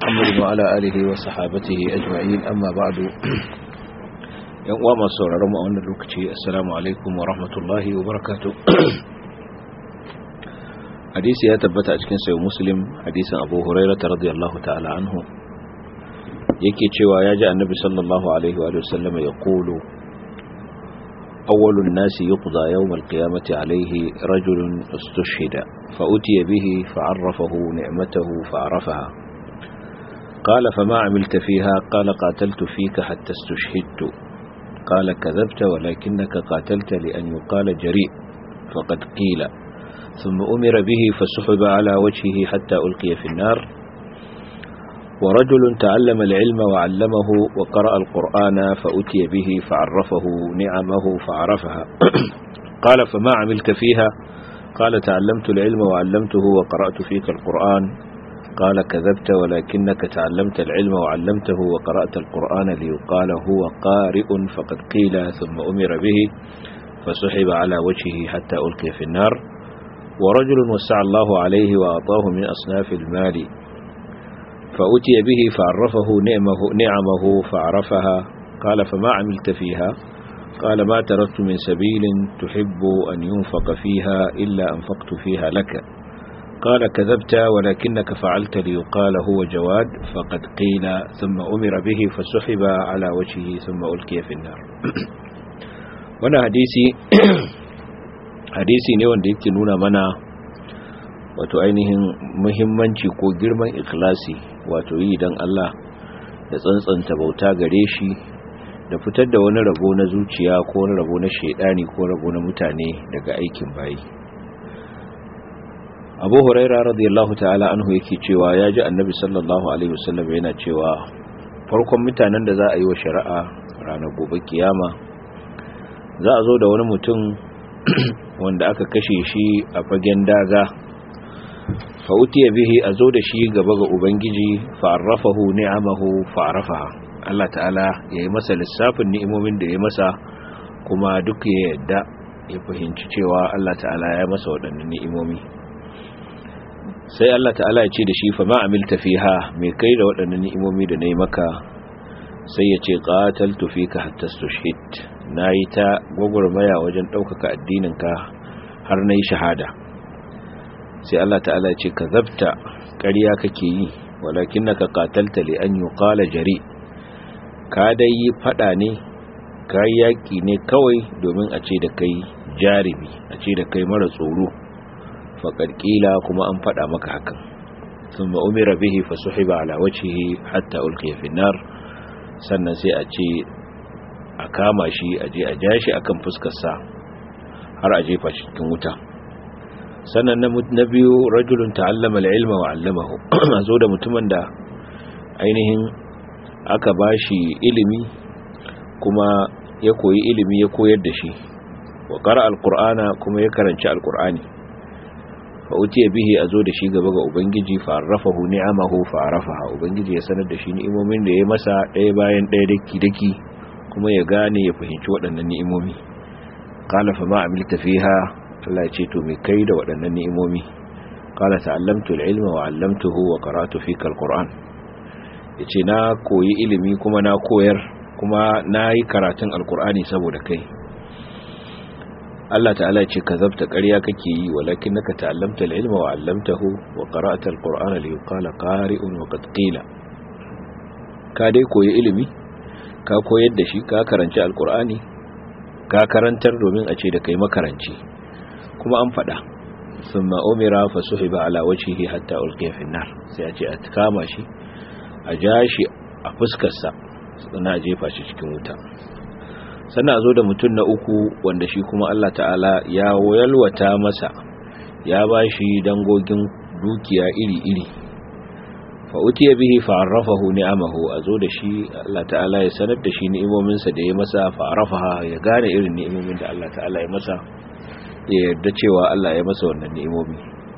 محمد وعلى آله وصحابته أجمعين أما بعد يوم masu sauraron mu a wannan lokaci assalamu alaikum wa rahmatullahi wa barakatuh hadisi ya tabbata a cikin sayo muslim hadisin abu huraira radiyallahu ta'ala anhu yake cewa ya ji annabi sallallahu alaihi wa sallam ya kulu awwalun nasi yuqda yawm al-qiyamati alayhi rajulun istushhida fa utiya bihi fa'arrafahu ni'matahu fa'arafaha قال فما عملت فيها قال قاتلت فيك حتى استشهدت قال كذبت ولكنك قاتلت لأن يقال جريء فقد قيل ثم أمر به فسحب على وجهه حتى ألقي في النار ورجل تعلم العلم وعلمه وقرأ القرآن فأتي به فعرفه نعمه فعرفها قال فما عملت فيها قال تعلمت العلم وعلمته وقرأت فيك القرآن قال كذبت ولكنك تعلمت العلم وعلمته وقرأت القرآن ليقال هو قارئ فقد قيل ثم أمر به فسحب على وجهه حتى ألقي في النار ورجل وسع الله عليه وأعطاه من أصناف المال فأتي به فعرفه نعمه, نعمه فعرفها قال فما عملت فيها قال ما تركت من سبيل تحب أن ينفق فيها إلا أنفقت فيها لك قال كذبت ولكنك فعلت ليقال هو جواد فقد قيل ثم أمر به فسحب على وجهه ثم ألقي في النار وانا حديثي hadisi ne wanda yake nuna mana wato ainihin muhimmanci ko girman ikhlasi wato yi don Allah da tsantsanta bauta gare shi da fitar da wani rabo na zuciya ko wani rabo na shaidani ko rabo na mutane daga aikin bayi abu huraira radiyallahu ta'ala anhu yake cewa ya ji annabi sallallahu alaihi wasallam yana cewa farkon mutanen da za a yi wa shari'a ranar gobe kiyama za a zo da wani mutum wanda aka kashe shi a fagen daga fa'utiya bihi a zo da shi gaba ga ubangiji fa'arrafahu ni'amahu fa'arrafaha Allah ta'ala ya yi masa lissafin ni'imomin da ya masa kuma duk ya yadda ya fahimci cewa Allah ta'ala ya masa waɗannan ni'imomi sai Allah ta'ala ya ce da shi fa ma'amilta fiha mai kai da waɗannan ni'imomi da na yi maka sai ya ce qataltu fika hatta tushhid nayi ta gwagwarmaya wajen ɗaukaka addininka har nayi shahada sai Allah ta'ala ya ce kazabta ƙarya kake yi walakinnaka qatalta li an yuqala jari ka dai yi fada ne ka yaki ne kawai domin a ce da kai jarimi a ce da kai mara tsoro faqad qila kuma an fada maka hakan thumma umira bihi fasuhiba ala wajhihi hatta ulqiya fi nar sannan sai a ce a kama shi a je a ja shi akan fuskarsa har a jefa shi cikin wuta sannan na biyu rajulun ta'allama al-ilma wa 'allamahu a zo da mutumin da ainihin aka bashi ilimi kuma ya koyi ilimi ya koyar da shi wa qara al-qur'ana kuma ya karanci al-qur'ani fa utiya bihi a zo da shi gaba ga ubangiji fa arrafahu ni'amahu fa arafaha ubangiji ya sanar da shi ni'imomin da ya masa ɗaya bayan ɗaya daki daki kuma ya gane ya fahimci waɗannan ni'imomi qala fa ma amilta fiha Allah ya ce to me kai da waɗannan ni'imomi qala ta'allamtu al-ilma wa 'allamtuhu wa qara'tu fika al-qur'an yace na koyi ilimi kuma na koyar kuma na yi karatun alkur'ani saboda kai Allah ta'ala ce ka zabta ƙarya kake yi walakin naka ta'allamta al-ilma wa 'allamtahu wa qara'ta al-qur'ana li yuqala qari'un wa qad qila ka dai koyi ilimi ka koyar da shi ka karanci alkur'ani ka karantar domin a ce da kai makaranci kuma an faɗa thumma umira fa suhiba ala wajhihi hatta ulqiya fi nar sai a ce a kama shi a ja shi a fuskar sa sannan a jefa shi cikin wuta sannan a zo da mutum na uku wanda shi kuma Allah ta'ala ya yalwata masa ya ba shi dangogin dukiya iri-iri fa'utiya bihi fa'arrafahu ni'amahu a zo da shi Allah ta'ala ya sanar da shi ni'imominsa da ya masa fa'arrafaha ya gane irin ni'imomin da Allah ta'ala ya masa ya yarda cewa Allah ya masa wannan ni'imomi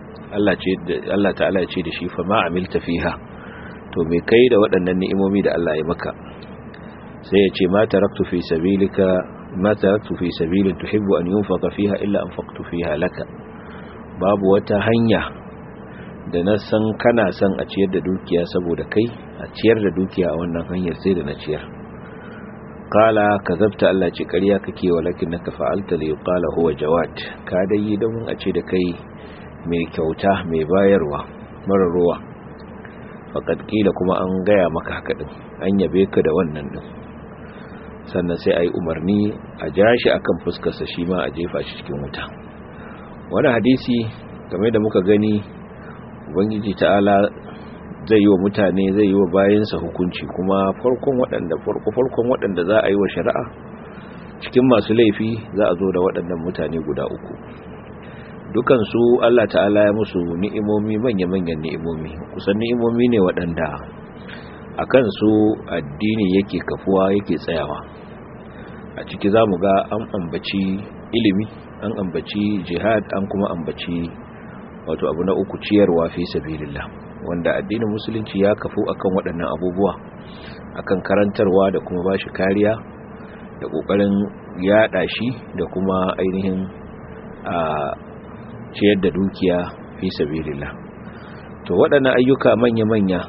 Allah ta'ala ya ce da shi fa ma amilta fiha to me kai da waɗannan ni'imomi da Allah ya maka sai ya ce ma taraktu fi sabilika ma taraktu fi sabilin tuhibbu an yunfaqa fiha illa anfaqtu fiha laka babu wata hanya da na san kana son a ciyar da dukiya saboda kai a ciyar da dukiya a wannan hanyar sai da na ciyar kala ka zabta Allah ce ƙarya kake walakin naka fa'alta li qala huwa jawad ka dai yi don a ce da kai mai kyauta mai bayarwa mara ruwa faqad kila kuma an gaya maka haka din an yabe ka da wannan din sannan sai ayi umarni a jashi akan fuskar sa shi ma a jefa shi cikin wuta wani hadisi game da muka gani ubangiji ta'ala zai yi wa mutane zai yi wa bayansa hukunci kuma farkon waɗanda farkon waɗanda za a yi wa shari'a cikin masu laifi za a zo da waɗannan mutane guda uku dukansu Allah ta'ala ya musu ni'imomi manya-manyan ni'imomi kusan ni'imomi ne waɗanda a kansu addini yake kafuwa yake tsayawa a ciki za mu ga an ambaci ilimi an ambaci jihad an kuma ambaci wato abu na uku ciyarwa fi sabilillah wanda addinin musulunci ya kafu akan waɗannan abubuwa akan karantarwa da kuma bashi kariya da ƙoƙarin yaɗa shi da kuma ainihin a ciyar da dukiya fi sabilillah to waɗannan ayyuka manya-manya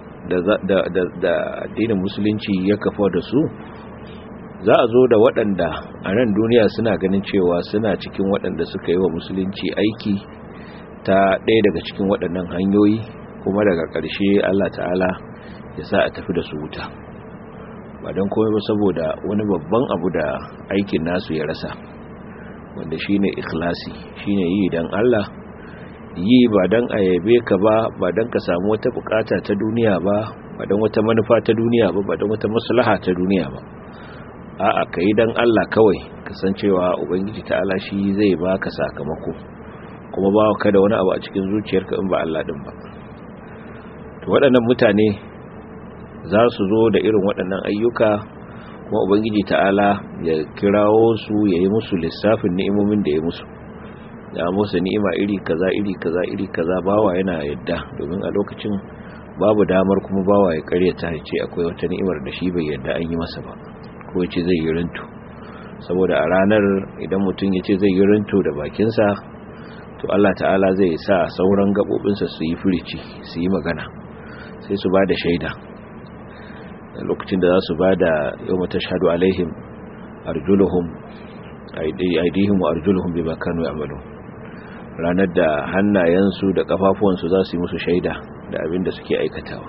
da addinin musulunci ya kafa da su za a zo da waɗanda a nan duniya suna ganin cewa suna cikin waɗanda suka yi wa musulunci aiki ta ɗaya daga cikin waɗannan hanyoyi kuma daga ƙarshe Allah ta'ala ya sa a tafi da su wuta ba don komai ba saboda wani babban abu da aikin nasu ya rasa wanda shine ikhlasi shine yi dan Allah yi ba dan ayabe ka ba ba dan ka samu wata bukata ta duniya ba ba dan wata manufa ta duniya ba ba dan wata maslaha ta duniya ba a'a kai dan Allah kawai kasancewa ubangiji ta'ala shi zai baka sakamako kuma ba ka da wani abu a cikin zuciyarka in ba Allah din ba to waɗannan mutane za su zo da irin waɗannan ayyuka kuma ubangiji ta'ala ya kirawo su ya yi musu lissafin ni'imomin da ya musu ya musu ni'ima iri kaza iri kaza iri kaza bawa yana yadda domin a lokacin babu damar kuma bawa ya karyata ya ce akwai wata ni'imar da shi bai yadda an yi masa ba ko ya ce zai yi rinto saboda a ranar idan mutum ya ce zai yi rinto da bakinsa to Allah ta'ala zai sa sauran gaɓoɓinsa su yi furici su yi magana sai su ba da shaida lokacin da za su ba da yau mata shahadu alaihim arjuluhum aidihim wa arjuluhum bi makanu amalu ranar da hannayensu da kafafuwansu za su yi musu shaida da abin da suke aikatawa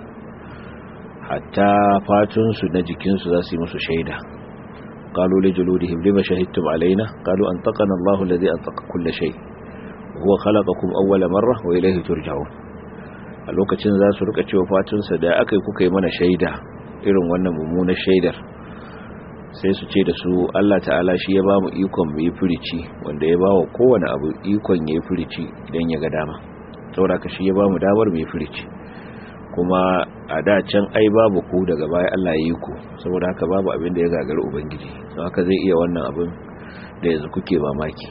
hatta fatunsu na jikinsu za su yi musu shaida قالوا لجلودهم لما شهدتم علينا قالوا أنطقنا الله الذي أنطق كل شيء وهو خلقكم أول مرة وإليه ترجعون a lokacin za su rika cewa fatunsa da aka yi kuka yi mana shaida irin wannan mummunar shaidar sai su ce da su Allah ta'ala shi ya ba mu ikon mu yi furici wanda ya ba wa kowane abu ikon ya yi furici idan ya ga dama saboda ka shi ya ba mu damar mu yi furici kuma a da can ai babu ku daga baya Allah ya yi ku saboda haka babu abin da ya gagari ubangiji don haka zai iya wannan abin da yanzu kuke mamaki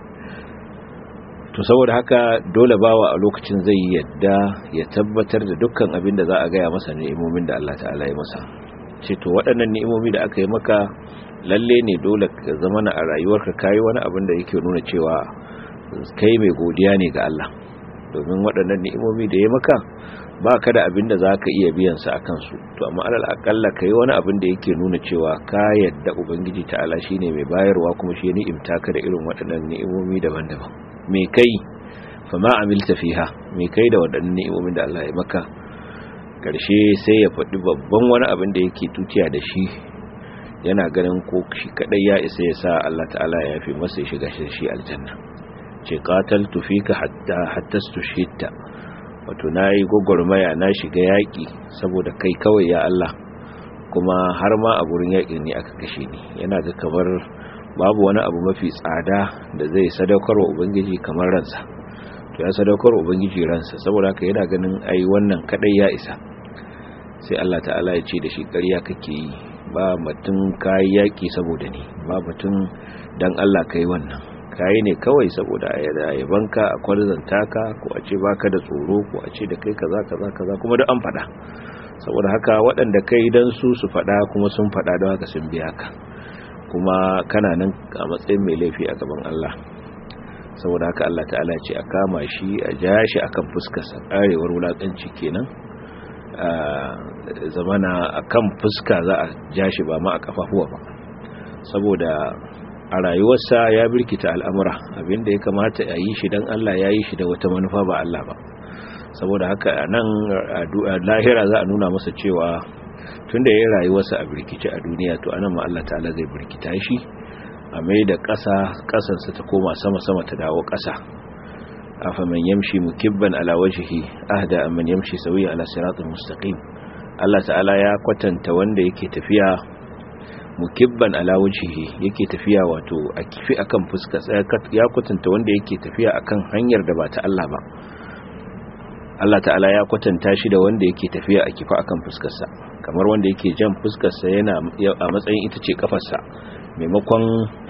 to saboda haka dole bawa a lokacin zai yadda ya tabbatar da dukkan abin da za a gaya masa ni'imomin da Allah ta'ala ya masa ce to waɗannan ni'imomi da aka yi maka lalle ne dole ka zama na a rayuwarka kayi wani abin da yake nuna cewa kai mai godiya ne ga Allah domin waɗannan ni'imomi da ya maka ba ka da abin da za ka iya biyan sa a kansu to amma alal akalla ka yi wani abin da yake nuna cewa ka yadda ubangiji ta'ala shine mai bayarwa kuma shi ne imtaka da irin waɗannan ni'imomi daban-daban me kai fa ma amilta fiha me kai da waɗannan ni'imomin da Allah ya maka karshe sai ya faɗi babban wani abin da yake tutiya da shi yana ganin ko shi kadai ya isa ya sa Allah ta'ala ya yafi masa ya shiga shi aljanna ce qataltu fika hatta hatta stushhitta wato nayi gogormaya na shiga yaki saboda kai kawai ya Allah kuma har ma a gurin yakin ne aka kashe ni yana ga kamar babu wani abu mafi tsada da zai sadaukarwa ubangiji kamar ransa to ya sadaukarwa ubangiji ransa saboda haka yana ganin ai wannan kadai ya isa sai Allah ta'ala ya ce da shi ƙarya kake yi ba mutum kai yaki saboda ni ba mutum dan Allah kai wannan kai ne kawai saboda yabanka a kwarzanta ka ko a ce baka da tsoro ko a ce da kai kaza kaza kaza kuma duk an faɗa saboda haka waɗanda kai dan su su faɗa kuma sun faɗa don haka sun biya ka kuma kana nan a matsayin mai laifi a gaban Allah saboda haka Allah ta'ala ce a kama shi a ja shi akan fuskarsa karewar wulakanci kenan zamana akan fuska za a ja shi ba ma a kafafuwa ba saboda a rayuwarsa ya birkita al'amura abinda ya kamata a yi shi don Allah ya yi shi da wata manufa ba Allah ba saboda haka nan lahira za a nuna masa cewa tun da ya yi rayuwarsa a birkice a duniya to anan ma Allah ta'ala zai birkita shi a mai da ƙasa ƙasansa ta koma sama-sama ta dawo ƙasa afa man yamshi mukibban ala wajhihi ahda amman yamshi sawiya ala siratal mustaqim Allah ta'ala ya kwatanta wanda yake tafiya mukibban ala wajhihi yake tafiya wato a kifi akan fuska ya kwatanta wanda yake tafiya akan hanyar da ba ta Allah ba Allah ta'ala ya kwatanta shi da wanda yake tafiya a kifa akan fuskarsa kamar wanda yake jan fuskarsa yana a matsayin ita ce kafarsa maimakon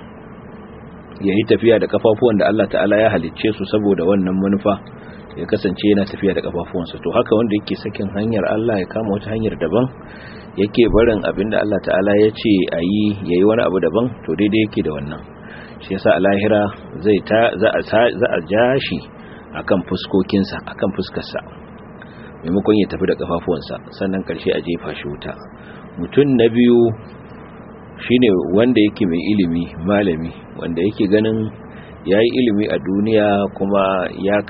ya yi tafiya da kafafuwan da Allah ta'ala ya halicce su saboda wannan manufa ya kasance yana tafiya da kafafuwansa to haka wanda yake sakin hanyar Allah ya kama wata hanyar daban yake barin abinda Allah ta'ala ya ce a yi ya yi wani abu daban to daidai yake da wannan shi yasa a lahira zai ta za a ja shi akan fuskokinsa akan fuskarsa maimakon ya tafi da kafafuwansa sannan karshe a jefa shi wuta mutum na biyu shine wanda yake mai ilimi malami wanda yake ganin ya yi ilimi a duniya kuma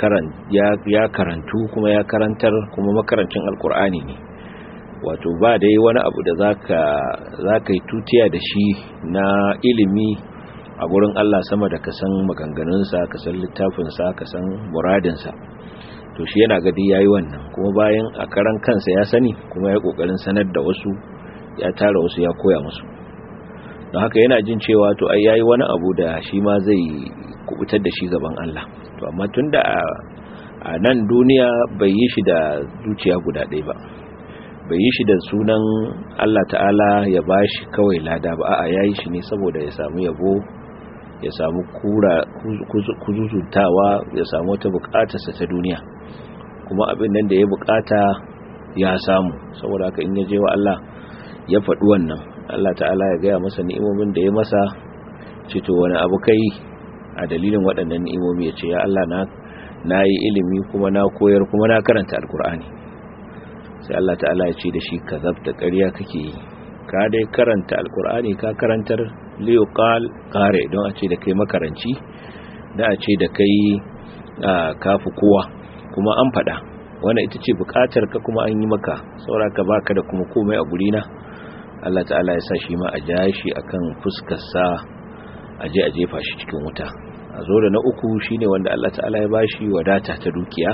ya karantu kuma ya karantar kuma makarancin alkur'ani ne wato ba dai wani abu da za ka yi tutiya da shi na ilimi a gurin Allah sama da ka san maganganunsa ka san littafinsa ka san muradinsa to shi yana gadi ya yi wannan kuma bayan a karan kansa ya sani kuma ya kokarin sanar da wasu ya tara wasu ya koya musu don haka yana jin cewa to ai yayi wani abu da shi ma zai kubutar da shi gaban Allah to amma tunda a nan duniya bai yi shi da zuciya guda ɗaya ba bai yi shi da sunan Allah ta'ala ya bashi kawai lada ba a'a yayi shi ne saboda ya samu yabo ya samu kura kuzuzuntawa ya samu wata bukatarsa ta duniya kuma abin nan da ya bukata ya samu saboda haka in ya je wa Allah ya faɗi wannan Allah ta'ala ya gaya masa ni'imomin da ya masa cito wani abu kai a dalilin waɗannan ni'imomi ya ce ya Allah na na yi ilimi kuma na koyar kuma na karanta alkur'ani sai Allah ta'ala ya ce da shi ka zabta ƙarya kake yi ka dai karanta alkur'ani ka karantar liyuqal qare don a ce da kai makaranci da a ce da kai kafu kowa kuma an faɗa wannan ita ce buƙatar ka kuma an yi maka sauraka baka da kuma komai a gurina Allah ta'ala ya sa shi ma a ja shi akan fuskarsa a je a jefa shi cikin wuta a zo da na uku shine wanda Allah ta'ala ya bashi wadata ta dukiya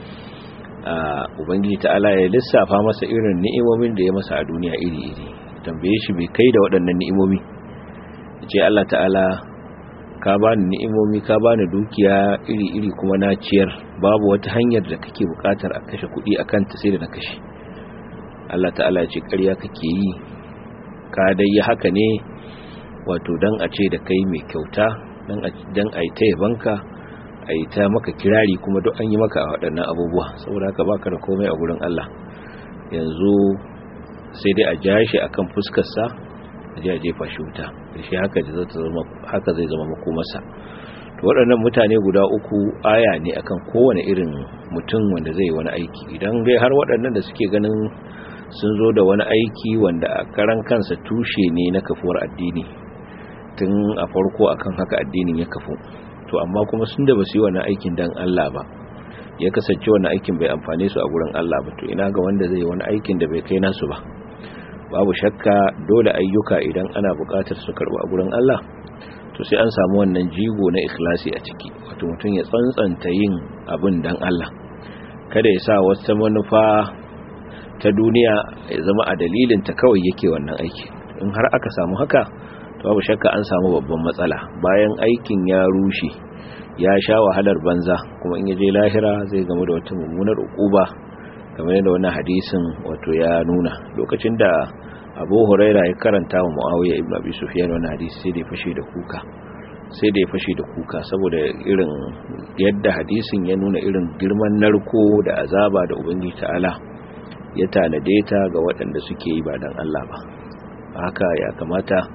ubangiji ta'ala ya lissafa masa irin ni'imomin da ya masa a duniya iri-iri tambaye shi bai kai da waɗannan ni'imomi ce Allah ta'ala ka bani ni'imomi ka bani dukiya iri-iri kuma na ciyar babu wata hanyar da kake bukatar a kashe kuɗi akan ta sai da na kashe Allah ta'ala ya ce ƙarya kake yi ka dai yi haka ne wato dan a ce da kai mai kyauta dan a yi ta yabanka a yi ta maka kirari kuma duk an yi maka a waɗannan abubuwa saboda haka baka da komai a gurin Allah yanzu sai dai a ja shi akan fuskarsa a je a jefa shi wuta da shi haka zai zama makomarsa to waɗannan mutane guda uku aya ne akan kowane irin mutum wanda zai wani aiki idan dai har waɗannan da suke ganin sun zo da wani aiki wanda a karan kansa tushe ne na kafuwar addini tun a farko akan haka addinin ya kafu to amma kuma sun da ba su yi wani aikin dan Allah ba ya kasance wani aikin bai amfane su a gurin Allah ba to ina ga wanda zai wani aikin da bai kai nasu ba babu shakka dole ayyuka idan ana buƙatar su karɓi a gurin Allah to sai an samu wannan jigo na ikhlasi a ciki wato mutum ya tsantsanta yin abin dan Allah kada ya sa wata manufa ta duniya ya zama a dalilin ta kawai yake wannan aiki in har aka samu haka to babu shakka an samu babban matsala bayan aikin ya rushe ya sha wahalar banza kuma in ya je lahira zai gamu da wata mummunar ukuba kamar yadda wannan hadisin wato ya nuna lokacin da abu huraira ya karanta wa muawiya ibn abi sufyan wannan hadisi sai da ya fashe da kuka sai da ya fashe da kuka saboda irin yadda hadisin ya nuna irin girman narko da azaba da ubangiji ta'ala ya tanade ta ga waɗanda suke yi ba dan Allah ba haka ya kamata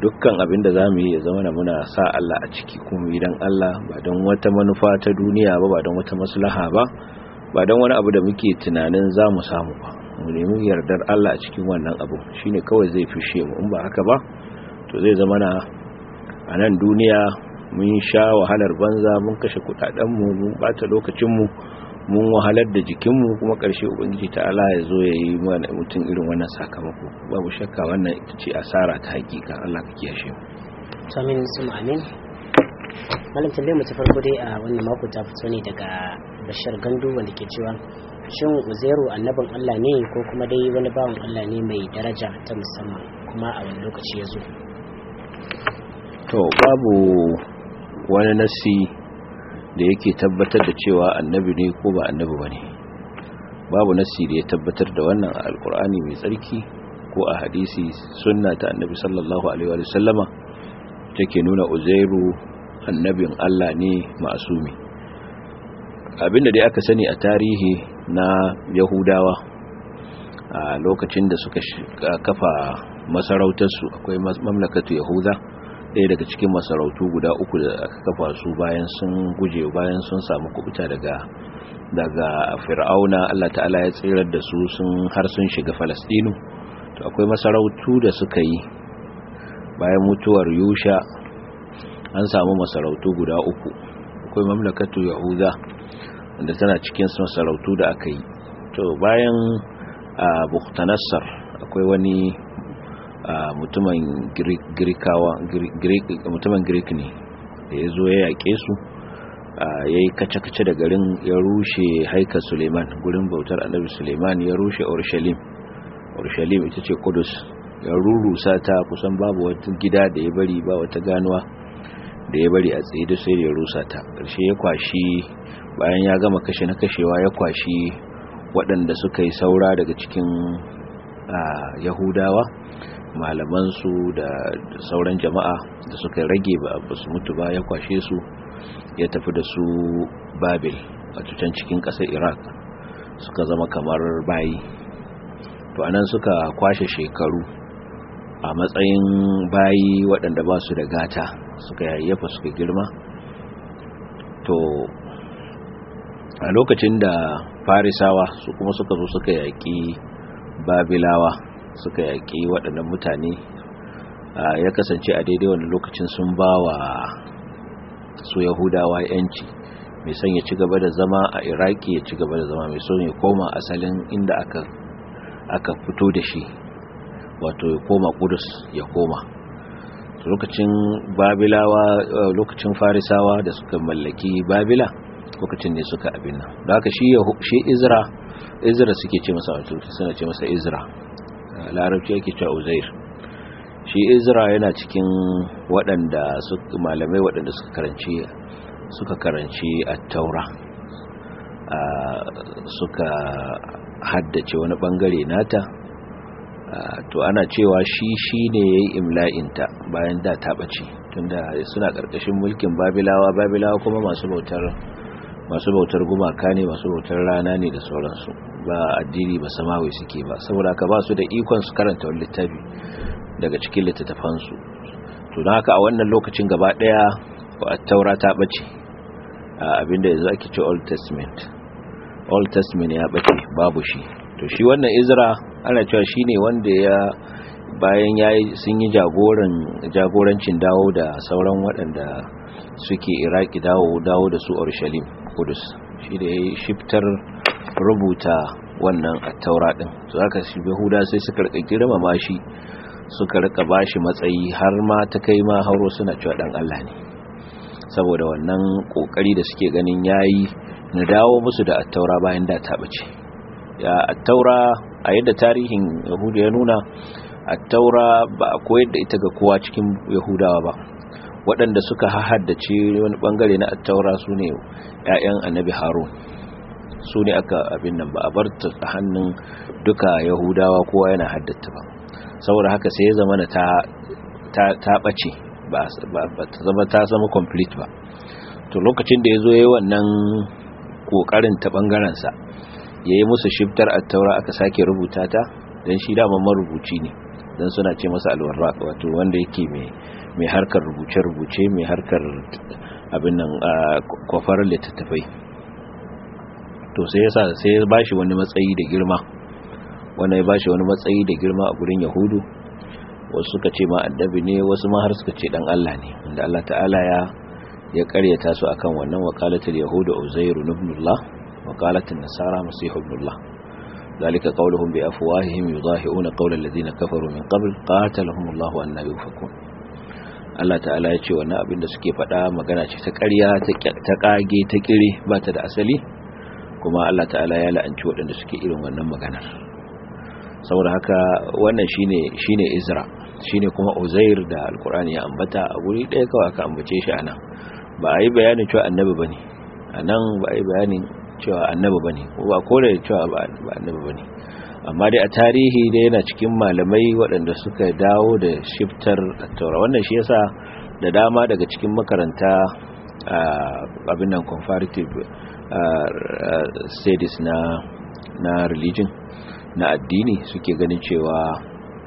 dukkan abin da za mu yi ya zama na muna sa Allah a ciki kuma idan Allah ba don wata manufa ta duniya ba ba don wata maslaha ba ba don wani abu da muke tunanin za mu samu ba mu nemi yardar Allah a cikin wannan abu shine kawai zai fishe mu in ba haka ba to zai zama na a nan duniya mun sha wahalar banza mun kashe kudadenmu mun bata lokacinmu mun wahalar da jikinmu kuma ƙarshe ubangiji ta'ala ya zo ya yi mutum irin wannan sakamako babu shakka wannan ita ce asara ta hakika Allah ka kiyashe mu amin sun amin malam tambayar mu ta farko dai a wannan mako ta fito ne daga bashar gandu wanda ke cewa shin uzairu annabin Allah ne ko kuma dai wani bawan Allah ne mai daraja ta musamman kuma a wani lokaci ya zo to babu wani nasi da yake tabbatar da cewa annabi ne ko ba annabi ba ne babu nasi da ya tabbatar da wannan a alkur'ani mai tsarki ko a hadisi sunna ta annabi sallallahu alaihi wa sallama take nuna uzairu annabin Allah ne masumi abinda dai aka sani a tarihi na yahudawa a lokacin da suka kafa masarautarsu akwai mamlakatu yahuda ɗaya daga cikin masarautu guda uku da aka kafa su bayan sun guje bayan sun samu kubuta daga daga fir'auna Allah ta'ala ya tsirar da su sun har sun shiga falastinu to akwai masarautu da suka yi bayan mutuwar yusha an samu masarautu guda uku akwai mamlakatu yahuda wanda tana cikin masarautu da aka yi to bayan a buktanassar akwai wani mutumin girkawa mutumin greek ne da ya zo ya yaƙe su ya yi kace-kace da garin ya rushe haika suleiman gurin bautar annabi suleiman ya rushe urshalim urshalim ita ce kudus ya rurusa ta kusan babu wata gida da ya bari ba wata ganuwa da ya bari a tsaye da sai da ya rusa ta ƙarshe ya kwashi bayan ya gama kashe na kashewa ya kwashi waɗanda suka yi saura daga cikin yahudawa malamansu da sauran jama'a da suka rage ba su mutu ba ya kwashe su ya tafi da su babil a can cikin ƙasar iraq suka zama kamar bayi to anan suka kwashe shekaru a matsayin bayi waɗanda ba su da gata suka yayyafa suka girma to a lokacin da farisawa su kuma suka zo suka yaƙi babilawa suka yaƙi waɗannan mutane ya kasance a daidai wani lokacin sun ba wa su yahudawa yanci mai son ya ci gaba da zama a iraki ya ci gaba da zama mai son ya koma asalin inda aka aka fito da shi wato ya koma kudus ya koma lokacin babilawa lokacin farisawa da suka mallaki babila lokacin ne suka abin nan da haka shi shi izra izra suke ce masa wato suna ce masa izra larabci yake cewa uzair shi izra yana cikin waɗanda malamai waɗanda suka karanci suka karanci at-taura suka haddace wani bangare nata to ana cewa shi shi ne ya yi imla'inta bayan da ta ɓace tunda suna ƙarƙashin mulkin babilawa babilawa kuma masu bautar masu bautar gumaka ne masu bautar rana ne da sauransu ba addini ba samawi suke ba saboda ka ba su da ikon su karanta wani littafi daga cikin littattafansu to don haka a wannan lokacin gaba ɗaya taura ta ɓace abinda yanzu ake ce old testament old testament ya ɓace babu shi to shi wannan izra ana cewa shi ne wanda ya bayan ya sun yi jagorancin dawo da sauran waɗanda suke iraki dawo dawo da su orshalim kudus shi da ya yi shiftar rubuta wannan a taura ɗin su aka shi yahuda sai suka rika girmama shi suka rika ba shi matsayi har ma ta kai ma hauro suna cewa ɗan allah ne saboda wannan ƙoƙari da suke ganin yayi na dawo musu da attaura bayan da ta ɓace ya attaura a yadda tarihin yahudu ya nuna attaura ba a koyar da ita ga kowa cikin yahudawa ba waɗanda suka haddace wani ɓangare na attaura su ne 'ya'yan annabi harun su ne aka abin nan ba a bar ta hannun duka yahudawa kowa yana haddata ba saboda haka sai ya zama ta ɓace ba ta zama ta zama complete ba to lokacin da ya zo ya yi wannan ƙoƙarin ta ɓangarensa ya yi musu shiftar attaura aka sake rubuta ta dan shi dama marubuci ne dan suna ce masa alwarraq wato wanda yake mai mai harkar rubuce-rubuce mai harkar abin nan kwafar littattafai to sai yasa sai ya bashi wani matsayi da girma wanda ya bashi wani matsayi da girma a gurin yahudu wasu suka ce ma annabi ne wasu ma har suka ce dan Allah ne wanda Allah ta'ala ya ya karyata su akan wannan waqalatul yahudu uzairu ibnullah waqalatul nasara masih ibnullah ذلك قولهم بأفواههم يضاهئون قول الذين كفروا من قبل قاتلهم الله أن يؤفكون Allah ta'ala ya ce wannan abin da suke faɗa magana ce ta ƙarya ta ƙage ta ƙire ba ta da asali kuma Allah ta'ala ya la'anci waɗanda suke irin wannan maganar saboda haka wannan shine shine Izra shine kuma Uzair da Alkur'ani ya ambata a guri ɗaya kawai aka ambace shi anan ba a yi bayanin cewa annabi bane anan ba a yi bayanin cewa annabi bane ko ba kore cewa ba annabi bane amma dai a tarihi dai yana cikin malamai waɗanda suka dawo da shiftar taura wannan shi yasa da dama daga cikin makaranta abin nan comparative studies na na religion na addini suke ganin cewa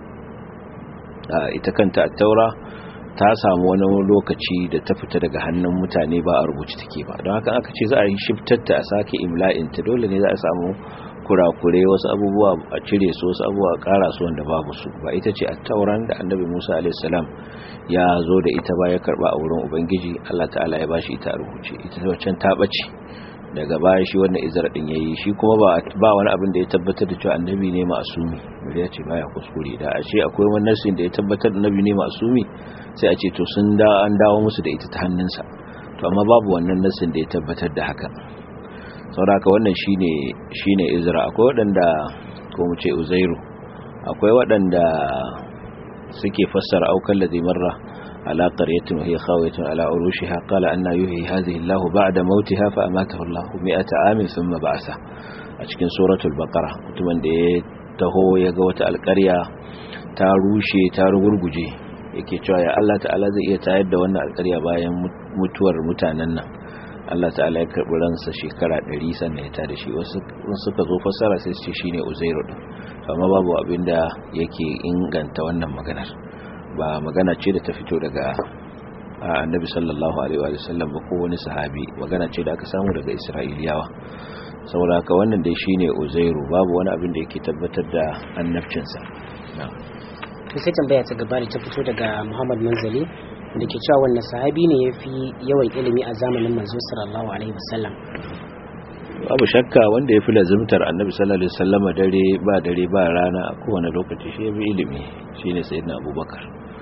ita kanta taura ta samu wani lokaci da ta fita daga hannun mutane ba a rubuce take ba don haka aka ce za a yi shiftarta a sake imla'inta dole ne za a samu kurakure wasu abubuwa a cire su wasu abubuwa a kara su wanda babu su ba ita ce a tauran da annabi musa alaihissalam ya zo da ita ba ya karba a wurin ubangiji allah ta'ala ya bashi ita a rubuce ita waccan ta ɓace daga baya shi wannan izra din yayi shi kuma ba wani abin da ya tabbatar da cewa annabi ne ma'asumi bari ya ce baya kuskure da a ce akwai wani nasin da ya tabbatar da annabi ne ma'asumi sai a ce to sun da an dawo musu da ita ta hannunsa to amma babu wannan nasin da ya tabbatar da haka sauraka wannan shine shine izra akwai waɗanda ko mu ce uzairu akwai waɗanda suke fassara aukan ladhi marra ala qaryatin hiya khawiyatun ala urushiha qala anna yuhyi hadhihi Allah ba'da mautiha fa amatahu Allah 100 amin thumma ba'atha a cikin suratul baqara mutumin da ya taho ya ga wata alƙarya ta rushe ta rugurguje yake cewa ya Allah ta'ala zai iya tayar da wannan alƙarya bayan mutuwar mutanen nan Allah ta'ala ya karɓi ransa shekara ɗari sannan ya tada shi wasu suka zo fassara sai su ce shine Uzairu din amma babu abin da yake inganta wannan maganar ba magana ce da ta fito daga Annabi sallallahu alaihi wa sallam ba ko wani sahabi magana ce da aka samu daga Isra'iliyawa saboda haka wannan dai shine Uzairu babu wani abin da yake tabbatar da annabcinsa na'am sai tambaya ta gaba da ta fito daga Muhammad Manzali da ke cewa wannan sahabi ne ya fi yawan ilimi a zamanin manzo sallallahu alaihi wasallam babu shakka wanda ya fi lazimtar annabi sallallahu alaihi wasallama dare ba dare ba rana a kowane lokaci shi ya fi ilimi shine sayyidina abubakar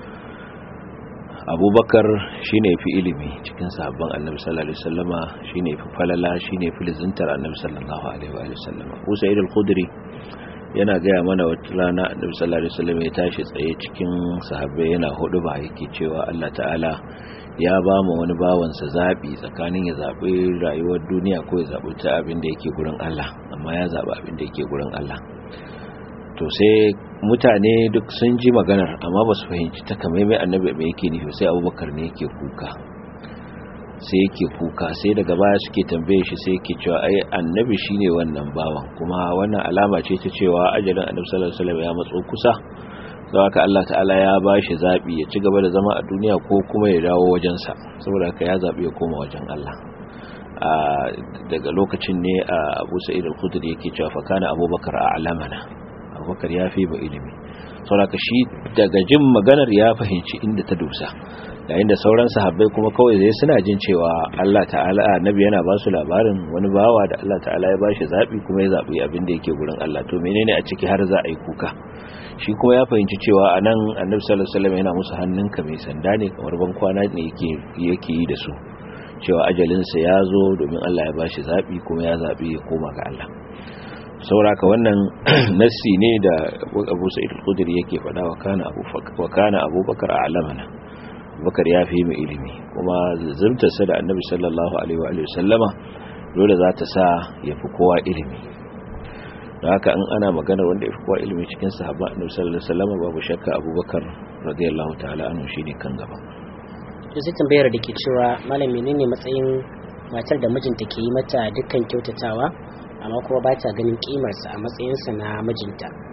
abubakar shine ya fi ilimi cikin sahabban annabi sallallahu alaihi wasallama shine ya fi falala shine ya fi lazimtar annabi sallallahu alaihi wasallama Abu Sa'id al-Khudri yana gaya mana wata rana annabi sallallahu alaihi wasallam ya tashi tsaye cikin sahabbai yana hudu ba yake cewa Allah ta'ala ya ba mu wani bawansa zabi tsakanin ya zabi rayuwar duniya ko ya zabi ta abin da yake gurin Allah amma ya zabi abin da yake gurin Allah to sai mutane duk sun ji maganar amma ba su fahimci ta kamaimai annabi mai yake nufi sai abubakar ne yake kuka sai yake kuka sai daga baya suke tambaye shi sai yake cewa ai annabi shine wannan bawan kuma wannan alama ce ta cewa ajalin annabi sallallahu alaihi wasallam ya matso kusa don haka Allah ta'ala ya bashi zabi ya ci gaba da zama a duniya ko kuma ya dawo wajen sa saboda haka ya zabi ya koma wajen Allah daga lokacin ne Abu Sa'id al-Khudri yake cewa fa kana Abubakar a'lamana Abubakar ya fi ba ilimi saboda shi daga jin maganar ya fahimci inda ta dusa yayin da sauran sahabbai kuma kawai zai suna jin cewa Allah ta'ala annabi yana ba su labarin wani bawa da Allah ta'ala ya bashi zabi kuma ya zabi abin da yake gurin Allah to menene a ciki har za a yi kuka shi kuma ya fahimci cewa anan annabi sallallahu alaihi wasallam yana musu hannunka mai sanda ne kamar ban kwana ne yake yake yi da su cewa ajalinsa ya zo domin Allah ya bashi zabi kuma ya zabi ya koma ga Allah sauraka wannan nassi ne da Abu Sa'id al-Khudri yake faɗa wa kana Abu wa kana Abubakar a'lamana bakar ya fi mu ilimi kuma zurtarsa da annabi sallallahu alaihi wa sallama dole za ta sa ya fi kowa ilimi da haka in ana maganar wanda ya fi kowa ilimi cikin sahabban annabi sallallahu alaihi wa sallama babu shakka abubakar radiyallahu ta'ala anhu shine kan gaba to sai tambayar da ke cewa malam menene matsayin matar da mijinta ke yi mata dukkan kyautatawa amma kuma ba ta ganin kimarsa a matsayinsa na mijinta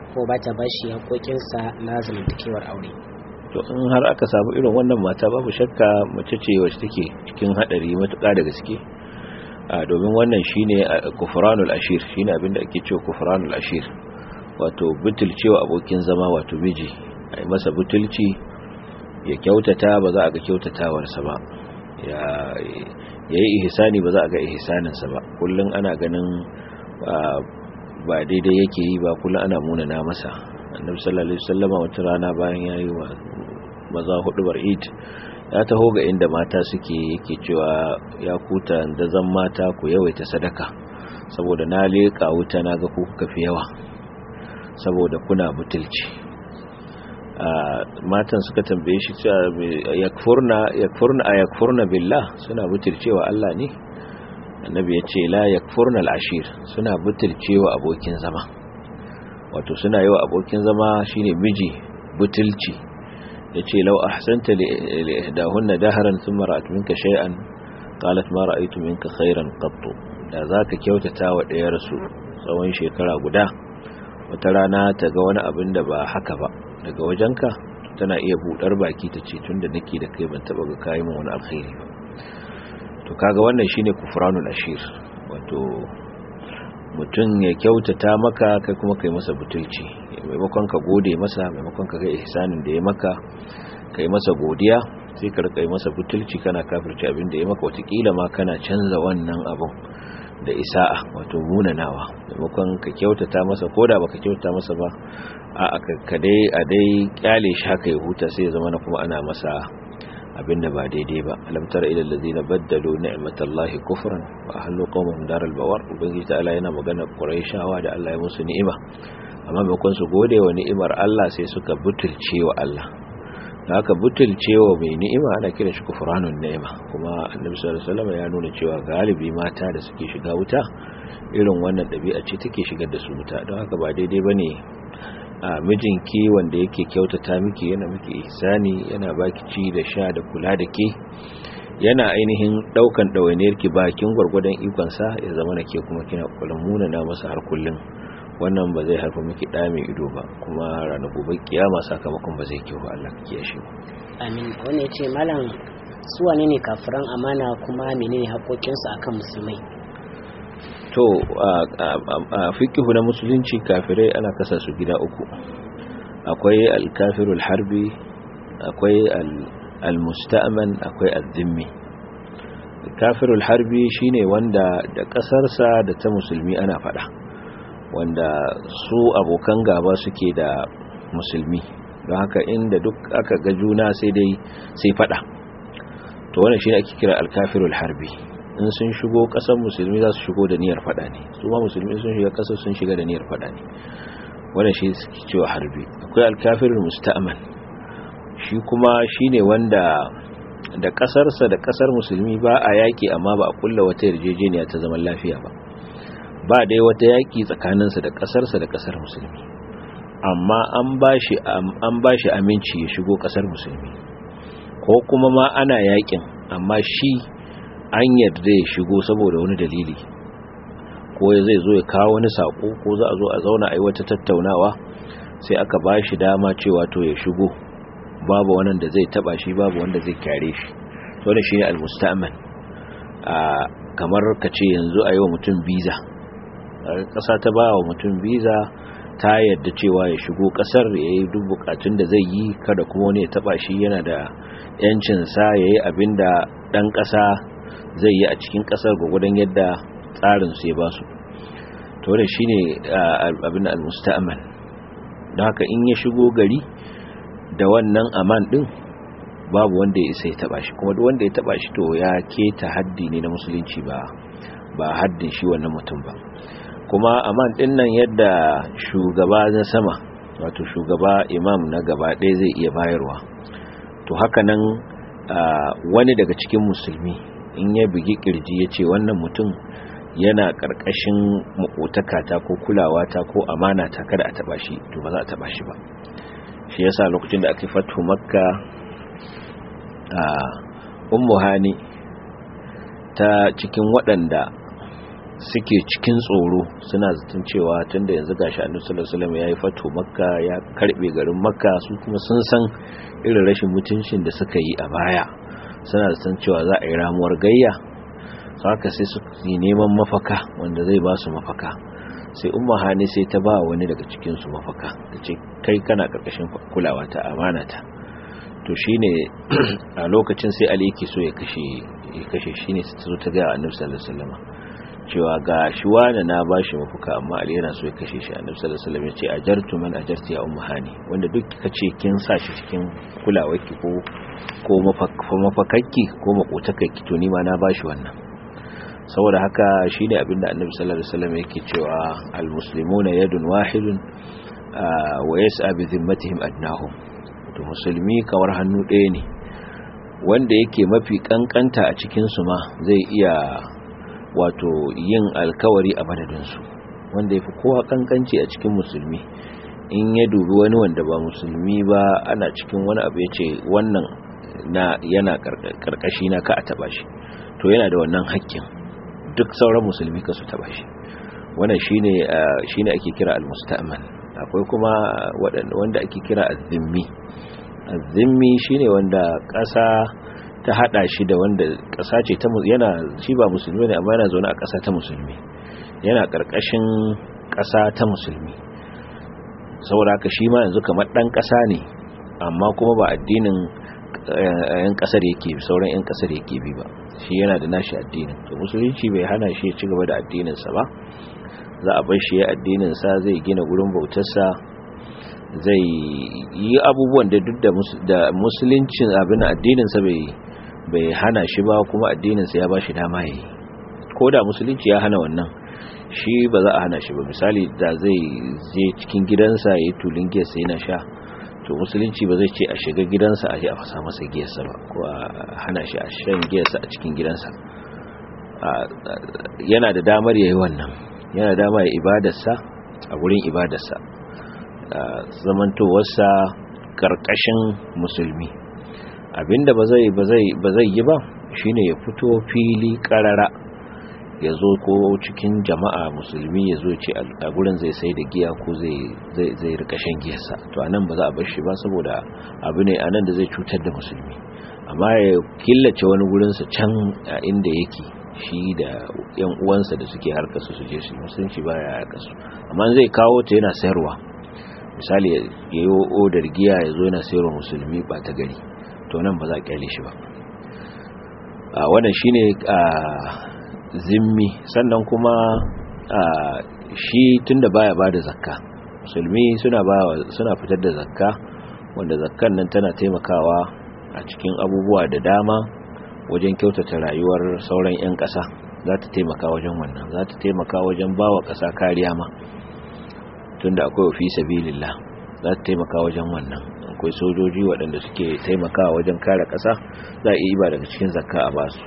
ko ba ta bashi haƙoƙinsa na zamantakewar aure to in har aka samu irin wannan mata babu shakka mace ce wacce take cikin hadari matuƙa da gaske domin wannan shine kufranul ashir shine abinda ake cewa kufranul ashir wato butulcewa abokin zama wato miji ai masa butulci ya kyautata ba za a ga kyautatawarsa ba ya yayi ihsani ba za a ga ihsaninsa ba kullun ana ganin ba daidai yake yi ba kullun ana munana masa annabi sallallahu alaihi wasallama wata rana bayan yayi wa maza hudu bar eid ya taho ga inda mata suke yake cewa ya kuta da zan mata ku yawaita sadaka saboda na leka wuta na ga ku kuka fi yawa saboda kuna butulci matan suka tambaye shi cewa yakfurna yakfurna ayakfurna billah suna butulcewa Allah ne annabi ya ce la yakfurna al-ashir suna butulcewa abokin zama wato suna yi wa abokin zama shine miji butulci ya ce lau ahsanta li ihdahunna dahran thumma ra'at minka shay'an qalat ma ra'aytu minka khairan qattu da zaka kyautata wa ɗayar su tsawon shekara guda wata rana ta ga wani abin da ba haka ba daga wajenka tana iya budar baki ta ce tunda nake da kai ban taba ga kai min wani alkhairi ba to kaga wannan shine kufranul ashir wato mutum ya kyautata maka kai kuma kai masa butulci maimakon ka gode masa maimakon ka ga ihsanin da ya maka kai masa godiya sai ka rika masa butulci kana kafirci abin da ya maka watakila ma kana canza wannan abun da isa'a wato munanawa maimakon ka kyautata masa ko da baka kyautata masa ba a ka dai a dai kyale shi haka ya huta sai ya zama na kuma ana masa abin da ba daidai ba alam tara ila allazina baddalu ni'matallahi kufran wa ahlu qawmihim daral bawar ubangiji ta'ala yana magana quraishawa da Allah ya musu ni'ima amma maimakon su gode wa ni'imar Allah sai suka butulce wa Allah da haka butulcewa mai ni'ima ana kiran shi kufranun ni'ima kuma annabi sallallahu alaihi wasallam ya nuna cewa galibi mata da suke shiga wuta irin wannan dabi'a ce take shigar da su wuta don haka ba daidai bane a mijinki wanda yake kyautata miki yana miki ihsani yana baki ci da sha da kula da ke yana ainihin daukan dawainiyar ki bakin gurgurdan ikon sa ya zama na ke kuma kina kullum munana masa har kullun wannan ba zai haifa miki ɗa mai ido ba kuma ranar gobe kiyama sakamakon ba zai kyau ba Allah ka kiyaye amin wani yace malam su wane ne kafiran amana kuma menene haƙoƙinsu akan musulmai to a fikihu na musulunci kafirai ana kasa su gida uku akwai alkafirul harbi akwai almusta'man akwai azzimmi kafirul harbi shine wanda da kasarsa da ta musulmi ana fada wanda su abokan gaba suke da musulmi don haka inda duk aka ga juna sai dai sai fada to wannan shine ake kira alkafirul harbi in sun shigo kasar musulmi za su shigo da niyyar fada ne su ma musulmi sun shiga kasar sun shiga da niyyar fada ne wannan shi suke cewa harbi akwai alkafirul musta'man shi kuma shine wanda da kasarsa da kasar musulmi ba a yaki amma ba a kulla wata yarjejeniya ta zaman lafiya ba ba dai wata yaki tsakaninsa da kasarsa da kasar musulmi amma an bashi an bashi aminci ya shigo kasar musulmi ko kuma ma ana yakin amma shi an yarda ya shigo saboda wani dalili ko zai zo ya kawo wani sako ko za a zo a zauna a yi wata tattaunawa sai aka bashi dama cewa to ya shigo babu wannan da zai taba shi babu wanda zai kyare shi wannan shine almusta'man a kamar kace yanzu a yi wa mutum biza ƙasa ta ba wa mutum biza ta yadda cewa ya shigo ƙasar ya yi duk bukatun da zai yi kada kuma wani ya taba shi yana da yancinsa ya yi abin da ɗan ƙasa zai yi a cikin ƙasar gwagwadon yadda tsarin su ya ba su to wannan shine abin al-musta'man don haka in ya shigo gari da wannan aman din babu wanda ya isa ya taba shi kuma duk wanda ya taba shi to ya keta haddi ne na musulunci ba ba haddin shi wannan mutum ba kuma aman din nan yadda shugaba na sama wato shugaba imam na gaba ɗaya zai iya bayarwa to haka nan wani daga cikin musulmi in ya bugi kirji ya ce wannan mutum yana ƙarƙashin makotakata ko kulawata ko amana ta kada a taba shi to ba za a taba shi ba shi yasa lokacin da aka fatu makka a ummu hani ta cikin waɗanda suke cikin tsoro suna zaton cewa tunda yanzu gashi annabi sallallahu alaihi wasallam yayi fato makka ya karbe garin makka su kuma sun san irin rashin mutuncin da suka yi a baya suna zaton cewa za a yi ramuwar gayya haka sai su yi neman mafaka wanda zai ba su mafaka sai umma hani sai ta ba wani daga cikin su mafaka ta ce kai kana karkashin kulawa ta amana ta to shine a lokacin sai ali yake so ya kashe ya kashe shine ta zo ta ga annabi sallallahu alaihi wasallam cewa ga shi wani na bashi mafuka amma ali yana so ya kashe shi annabi sallallahu alaihi wasallam ya ce ajartu man ajarti ya ummu hani wanda duk kace kin sa shi cikin kulawarki ko ko mafakakki ko makotakakki to ni ma na bashi wannan saboda haka shine abinda annabi sallallahu alaihi wasallam yake cewa almuslimuna yadun wahidun wa yas'a bi dhimmatihim adnahum to musulmi kawar hannu ɗaya ne wanda yake mafi kankanta a cikin su ma zai iya wato yin alkawari a madadinsu wanda ya fi kowa kankanci a cikin musulmi in ya dubi wani wanda ba musulmi ba ana cikin wani abu ya ce wannan na yana karkashi na ka a taba shi to yana da wannan hakkin duk sauran musulmi ka su taba shi wannan shine shine ake kira al-musta'man akwai kuma wanda ake kira az-zimmi az-zimmi shine wanda ƙasa ta hada shi da wanda ƙasa ce ta yana shi ba musulmi ne amma yana zaune a ƙasa ta musulmi yana ƙarƙashin ƙasa ta musulmi saboda haka shi ma yanzu kamar ɗan ƙasa ne amma kuma ba addinin yan ƙasar yake bi sauran yan ƙasar yake bi ba shi yana da nashi addinin to musulunci bai hana shi ya ci gaba da addininsa ba za a bar shi ya addininsa zai gina gurin bautarsa zai yi abubuwan da duk da musuluncin abin addininsa bai bai hana shi ba kuma addininsa ya ba shi dama yi ko da musulunci ya hana wannan shi ba za a hana shi ba misali da zai je cikin gidansa ya yi tulin giyarsa yana sha to musulunci ba zai ce a shiga gidansa a je a fasa masa giyarsa ba ko a hana shi a shan giyarsa a cikin gidansa yana da damar ya yi wannan yana da damar ya ibadarsa a wurin ibadarsa zamantowarsa karkashin musulmi abinda ba zai ba zai ba zai yi ba shine ya fito fili karara ya zo ko cikin jama'a musulmi ya zo ce a gurin zai sai da giya ko zai zai zai rika shan giyarsa to anan ba za a bar shi ba saboda abu ne anan da zai cutar da musulmi amma ya killace wani gurin sa can a inda yake shi da yan uwansa da suke harkar su je su musulunci baya harkar su amma zai kawo ta yana sayarwa misali ya yi odar giya ya zo yana sayarwa musulmi ba ta gari to nan ba za a kyale shi ba a wannan shine a zimmi sannan kuma a shi tunda baya bada zakka musulmi suna ba suna fitar da zakka wanda zakkan nan tana taimakawa a cikin abubuwa da dama wajen kyautata rayuwar sauran 'yan ƙasa za ta taimaka wajen wannan za ta taimaka wajen bawa ƙasa kariya ma tunda akwai ofi sabilillah za ta taimaka wajen wannan akwai sojoji waɗanda suke taimakawa wajen kare ƙasa za a iya ba daga cikin zakka a basu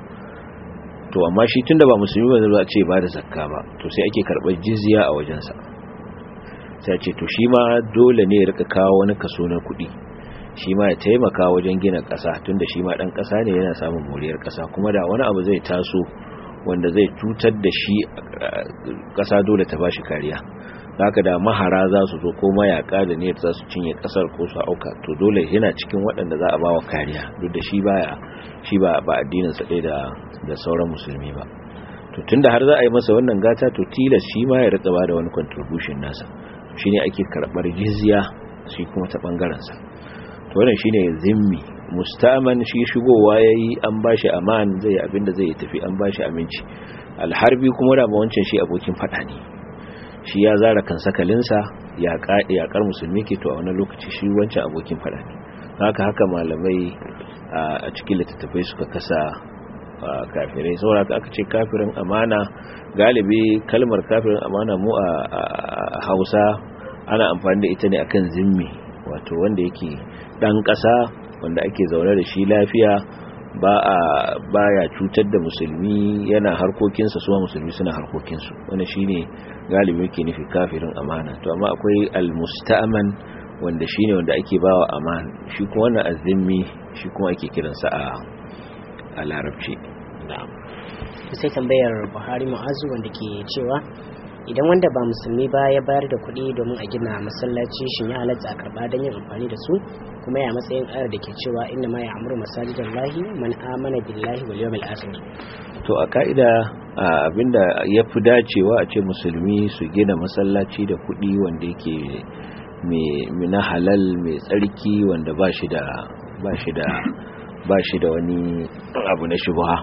to amma shi tunda ba musulmi ba zai ce ba da zakka ba to sai ake karɓar jizya a wajensa sai ce to shi ma dole ne ya rika kawo wani kaso na kuɗi shi ma ya taimaka wajen gina ƙasa tunda shi ma ɗan ƙasa ne yana samun moriyar ƙasa kuma da wani abu zai taso wanda zai cutar da shi ƙasa dole ta bashi kariya haka da mahara za su zo ko mayaka da niyyar za su cinye kasar ko su auka to dole yana cikin waɗanda za a ba wa kariya duk da shi baya shi ba ba addinin sa da da sauran musulmi ba to tunda har za a yi masa wannan gata to tilas shi ma ya rika ba da wani contribution nasa shine ake karbar jizya shi kuma ta bangaren sa to wannan shine zimmi mustaman shi shigowa yayi an bashi aman zai abinda zai tafi an bashi aminci alharbi kuma da wancan shi abokin fada ne shi ya zara kan sakalinsa yaƙar musulmi ke to a wani lokaci shi wancan abokin fada ne haka haka malamai a cikin littattafai suka kasa kafirai saboda aka ce kafirin amana galibi kalmar kafirin amana mu a hausa ana amfani da ita ne akan zimmi wato wanda yake ɗan ƙasa wanda ake zaune da shi lafiya ba a baya cutar da musulmi yana harkokinsa suwa musulmi suna harkokinsu wanda shine galibi yake nufi kafirin amana to amma akwai almusta'man wanda shine wanda ake bawa aman shi kuma wannan azimmi shi kuma ake kiransa a a larabci na'am sai tambayar buhari ma'azu wanda ke cewa idan wanda ba musulmi ba ya bayar da kuɗi domin a gina masallaci shin ya halatta a karɓa don yin amfani da su kuma ya matsayin ayar da ke cewa inna ma ya amuru masajidan lahi man amana billahi wal yawmil akhir to a ka'ida abinda ya fi dacewa a ce musulmi su gina masallaci da kuɗi wanda yake mai na halal mai tsarki wanda ba shi da ba shi da ba shi da wani abu na shubha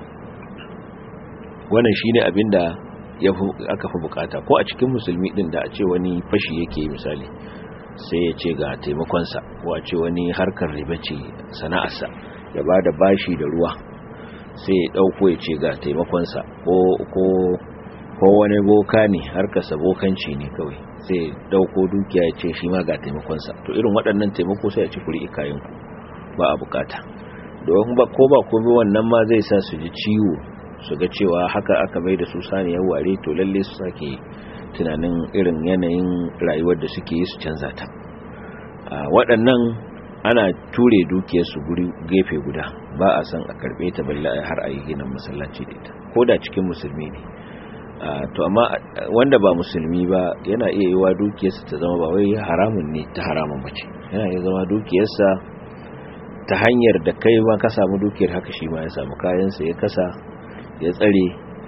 wannan shine abinda ya aka fi bukata ko a cikin musulmi din da a ce wani fashi yake misali sai ya ce ga taimakonsa ko a ce wani harkar riba ce sana'arsa ya ba da bashi da ruwa sai ya dauko ya ce ga taimakonsa ko ko ko wani boka ne harkarsa bokanci ne kawai sai dauko dukiya ya ce shi ma ga taimakonsa to irin waɗannan taimako sai a ci kuri ikayenku ba a bukata don ba ko ba komai wannan ma zai sa su ji ciwo su ga cewa haka aka bai da su saniyar ware to lalle su sake tunanin irin yanayin rayuwar da suke yi su canza ta waɗannan ana ture dukiyarsu guri gefe guda ba a san a karɓe ta balle har a yi ginin masallaci da ita ko da cikin musulmi ne to amma wanda ba musulmi ba yana iya yiwa dukiyarsa ta zama ba wai haramun ne ta haramun bace yana iya zama dukiyarsa ta hanyar da kai ma ka samu dukiyar haka shi ma ya samu kayansa ya kasa ya tsare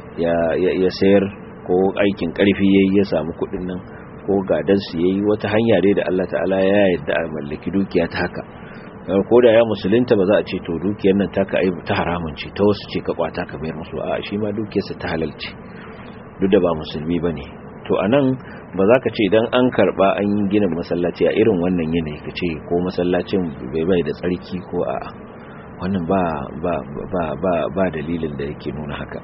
ya sayar ko aikin karfi yayi ya samu kudin nan ko gadan su yayi wata hanya dai da Allah ta'ala ya yarda a mallaki dukiya ta haka ko da ya musulunta ba za a ce to dukiyar nan ta ka ta haramun ce ta wasu ce ka kwata ka bayar musu a shi ma dukiyarsa ta halal ce duk da ba musulmi bane to anan ba za ka ce idan an karba an yi ginin masallaci a irin wannan yanayi ka ce ko masallacin bai bai da tsarki ko a wannan ba ba ba ba ba dalilin da yake nuna haka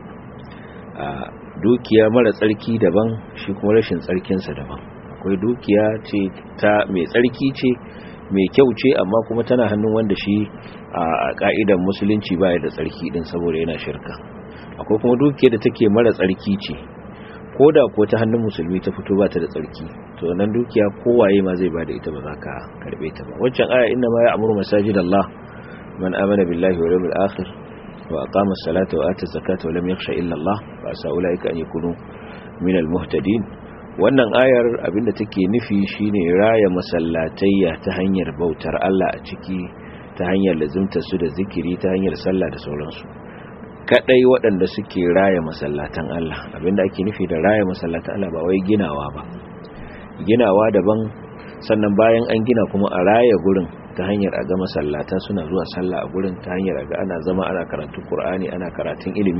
a dukiya mara tsarki daban shi kuma rashin tsarkinsa daban akwai dukiya ce ta mai tsarki ce mai kyau ce amma kuma tana hannun wanda shi a ka'idan musulunci baya da tsarki din saboda yana shirka akwai kuma dukiya da take mara tsarki ce ko da ko ta hannun musulmi ta fito ba ta da tsarki to nan dukiya kowaye ma zai bada ita ba za ka karbe ta ba waccan aya inna ma ya'muru masajidallah man amana billahi wal yawmil akhir wa aqama as-salata wa ata az-zakata wa lam yakhsha illa Allah fa sa ulaika an yakunu min al-muhtadin wannan ayar abinda take nufi shine raya masallatayya ta hanyar bautar Allah a ciki ta hanyar lazimta su da zikiri ta hanyar sallah da sauransu kadai waɗanda suke raya masallatan Allah abinda ake nufi da raya masallatan Allah ba wai ginawa ba ginawa daban sannan bayan an gina kuma a raya gurin ta hanyar a ga masallata suna zuwa sallah a gurin ta hanyar a ga ana zama ana karatun Qur'ani ana karatun ilimi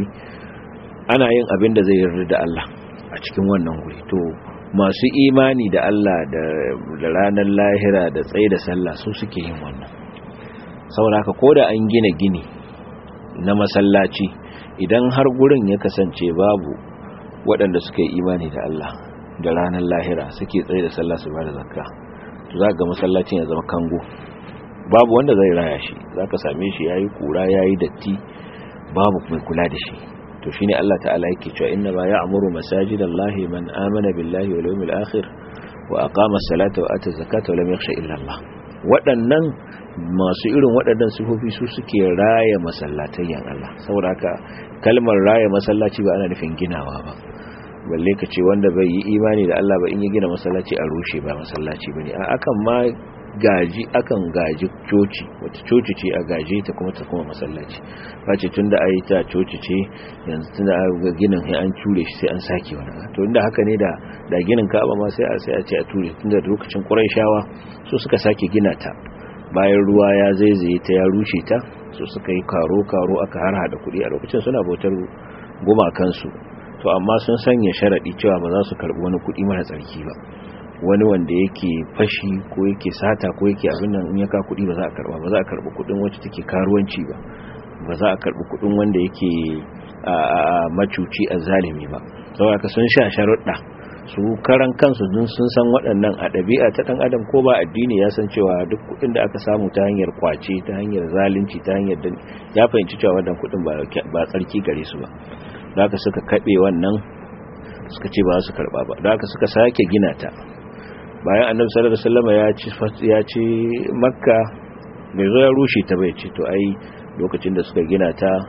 ana yin abin da zai yarda da Allah a cikin wannan guri to masu imani da Allah da ranar lahira da tsaye da sallah su suke yin wannan saboda haka koda an gina gini na masallaci idan har gurin ya kasance babu waɗanda suka yi imani da Allah da ranar lahira suke tsaye da sallah su bada zakka to za ga masallacin ya zama kango babu wanda zai raya shi za ka same shi yayi kura yayi datti babu mai kula da shi to shine Allah ta'ala yake cewa inna ma ya'muru masajidallahi man amana billahi wal yawmil akhir wa aqama as-salata wa ata zakata wa lam yakhsha illa Allah waɗannan masu irin waɗannan sifofi su suke raya masallatayyan Allah saboda haka kalmar raya masallaci ba ana nufin ginawa ba balle ka ce wanda bai yi imani da Allah ba in ya gina masallaci a rushe ba masallaci bane a akan ma gaji akan gaji coci wata coci ce a gaje ta kuma ta kuma masallaci face tunda ayi ta coci ce yanzu tunda ga ginin sai an ture shi sai an sake wani to inda haka ne da da ginin Ka'aba ma sai a sai a ce a ture tunda lokacin Qurayshawa su suka sake gina ta bayan ruwa ya zaizaye ta ya rushe ta su suka yi karo karo aka harhada kuɗi a lokacin suna bautar gumakansu to amma sun sanya sharaɗi cewa ba za su karɓi wani kuɗi mara tsarki ba wani wanda yake fashi ko yake sata ko yake abin nan in ya ka kuɗi ba za a karɓa ba za a karɓi kuɗin wacce take karuwanci ba ba za a karɓi kuɗin wanda yake a macuci a zalimi ba saboda ka sun sha sharuɗa su karan kansu dun sun san waɗannan a ɗabi'a ta ɗan adam ko ba addini ya san cewa duk kuɗin da aka samu ta hanyar kwace ta hanyar zalunci ta hanyar ya fahimci cewa wannan kuɗin ba tsarki gare su ba da haka suka kaɓe wannan suka ce ba su karɓa ba da haka suka sake gina ta bayan annabi sallallahu alaihi wasallam ya ci ya ci makka bai zo ya rushe ta bai ce to ai lokacin da suka gina ta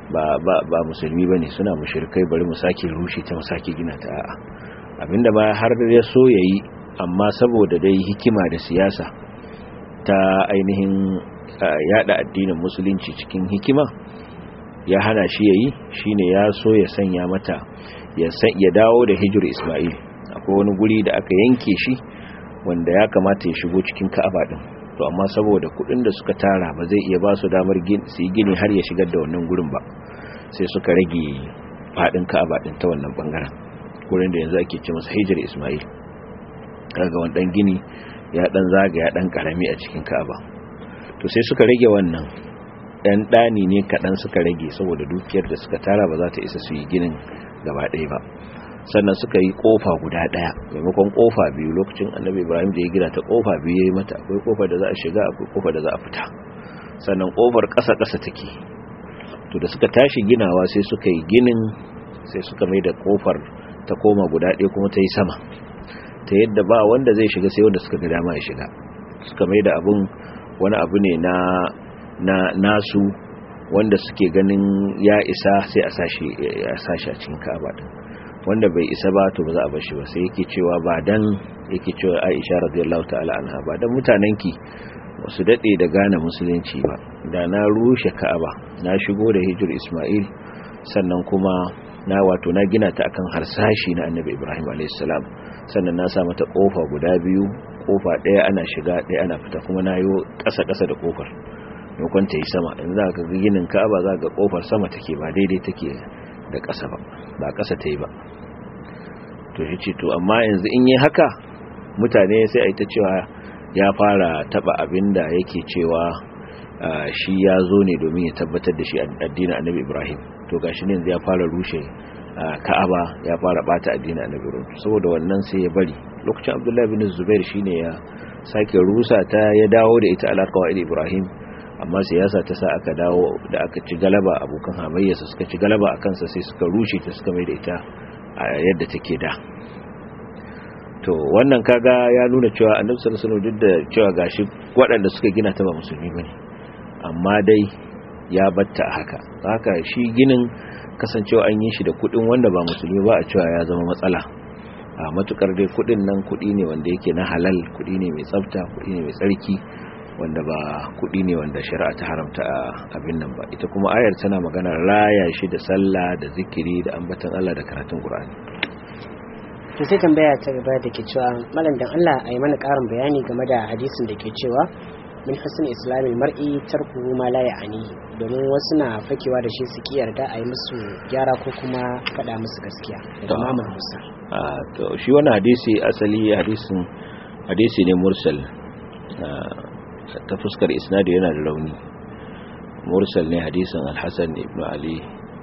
ba ba ba musulmi bane suna mushrikai bari mu sake rushe ta mu sake gina ta a'a abinda ba har ya so yayi amma saboda dai hikima da siyasa ta ainihin yada addinin musulunci cikin hikima ya hana shi yayi shine ya so ya sanya mata ya ya dawo da hijir Isma'il akwai wani guri da aka yanke shi wanda ya kamata ya shigo cikin Ka'aba din to amma saboda kudin da suka tara ba zai iya ba su damar su yi gini har ya shigar da wannan gurin ba sai suka rage fadin Ka'aba din ta wannan bangaren gurin da yanzu ake ce masa hijir Isma'il kaga wannan gini ya dan zaga ya dan karami a cikin Ka'aba to sai suka rage wannan dan dani ne kadan suka rage saboda dukiyar da suka tara ba za ta isa su yi ginin gaba ɗaya ba sannan suka yi kofa guda ɗaya maimakon kofa biyu lokacin annabi ibrahim da ya gina ta kofa biyu ya yi mata akwai kofa da za a shiga akwai kofa da za a fita sannan kofar ƙasa ƙasa take to da suka tashi ginawa sai suka yi ginin sai suka mai da kofar ta koma guda ɗaya kuma ta yi sama ta yadda ba wanda zai shiga sai wanda suka ga dama ya shiga suka mai da abun wani abu ne na na nasu wanda suke ganin ya isa sai a sashi a sashi a cikin Ka'aba din wanda bai isa ba to ba za a bar shi ba sai yake cewa ba dan yake cewa Aisha radiyallahu ta'ala anha ba dan mutanen ki su dade da gane musulunci ba da na rushe Ka'aba na shigo da hijir Isma'il sannan kuma na wato na gina ta akan harsashi na Annabi Ibrahim alayhis salam sannan na sa mata kofa guda biyu kofa daya ana shiga daya ana fita kuma na yi kasa kasa da kofar maimakon ta yi sama in za ka ga ginin ka'aba za ga kofar sama take ba daidai take da ƙasa ba ba ƙasa ta yi ba to shi ce to amma yanzu in yi haka mutane sai a yi ta cewa ya fara taba abin da yake cewa shi ya zo ne domin ya tabbatar da shi addinin annabi ibrahim to gashi ne yanzu ya fara rushe ka'aba ya fara bata addinin annabi ibrahim saboda wannan sai ya bari lokacin abdullahi bin zubair shine ya sake rusa ta ya dawo da ita alaƙa ibrahim amma siyasa ta sa aka dawo da aka ci galaba abokan hamayyarsa suka ci galaba a kansa sai suka rushe ta suka mai da ita a yadda take da to wannan kaga ya nuna cewa annabi sallallahu alaihi wasallam duk da cewa gashi waɗanda suka gina ta ba musulmi bane amma dai ya batta a haka haka shi ginin kasancewa an yi shi da kuɗin wanda ba musulmi ba a cewa ya zama matsala a matukar dai kuɗin nan kuɗi ne wanda yake na halal kuɗi ne mai tsafta kuɗi ne mai tsarki wanda ba kuɗi ne wanda shari'a ta haramta abin nan ba ita kuma ayar tana magana raya shi da sallah da zikiri da ambatan Allah da karatun Qur'ani to sai tambaya ta gaba da ke cewa malam dan Allah a yi mana ƙarin bayani game da hadisin da ke cewa min husn islamil mar'i tarku ma la ya'ani domin wasu na fakewa da shi su ki yarda a yi musu gyara ko kuma faɗa musu gaskiya daga Muhammad Musa a to shi wannan hadisi asali hadisin hadisi ne mursal ta fuskar isnadi yana da rauni mursal ne hadisin al-hasan ibn ali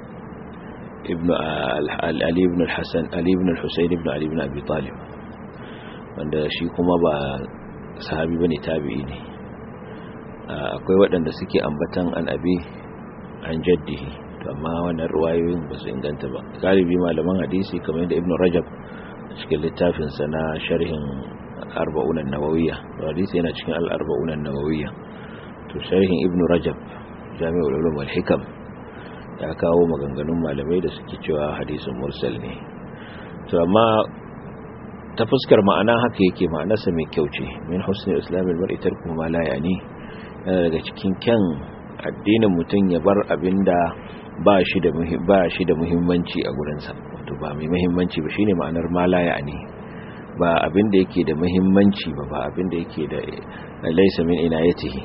ibn ali ibn al-hasan ali ibn al-husayn ibn ali ibn abi talib wanda shi kuma ba sahabi bane tabi'i ne akwai waɗanda suke ambatan an abi an jaddihi to amma wannan ruwayoyin ba su inganta ba galibi malaman hadisi kamar yadda ibn rajab cikin littafinsa na sharhin arba'unan nawawiyya hadisi yana cikin al-arba'unan nawawiyya to sharhin ibn rajab jami'ul ulum wal hikam ya kawo maganganun malamai da suke cewa hadisin mursal ne to amma ta fuskar ma'ana haka yake ma'anarsa mai kyau ce min husni islamil mar'i tarku ma la yani yana daga cikin kyan addinin mutum ya bar abinda ba shi da ba shi da muhimmanci a gurinsa wato ba mai muhimmanci ba shine ma'anar ma la yani ba abin da yake da muhimmanci ba ba abin da yake da laisa min inayatihi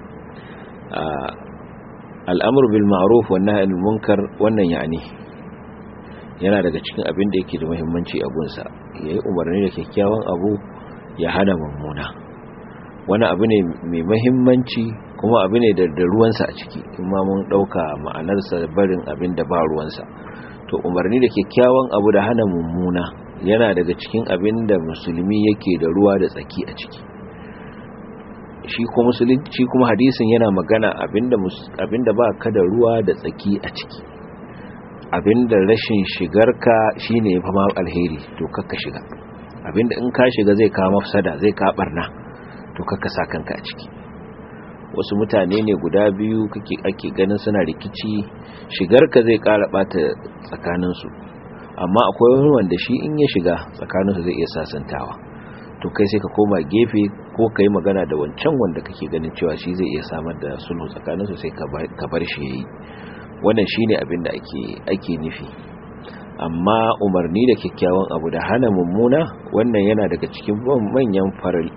al'amru bil ma'ruf wan nahy anil munkar wannan yani yana daga cikin abin da yake da muhimmanci a gunsa yayi umarni da kyakkyawan abu ya hana mummuna wani abu ne mai muhimmanci kuma abu ne da ruwansa a ciki kuma mun dauka ma'anarsa barin abin da ba ruwansa to umarni da kyakkyawan abu da hana mummuna yana daga cikin abin da musulmi yake da ruwa da tsaki a ciki shi kuma musulunci kuma hadisin yana magana abinda abinda ba ka da ruwa da tsaki a ciki abinda rashin shigarka shine fa ma alheri to kakka shiga abinda in ka shiga zai kawo mafsada zai ka barna to kakka sa kanka a ciki wasu mutane ne guda biyu kake ake ganin suna rikici shigarka zai ƙara ɓata tsakaninsu amma akwai wani wanda shi in ya shiga tsakaninsu zai iya sasantawa to kai sai ka koma gefe ko ka yi magana da wancan wanda kake ganin cewa shi zai iya samar da sulhu tsakaninsu sai ka bar shi ya yi wannan shi ne abin da ake nufi amma umarni da kyakkyawan abu da hana mummuna wannan yana daga cikin manyan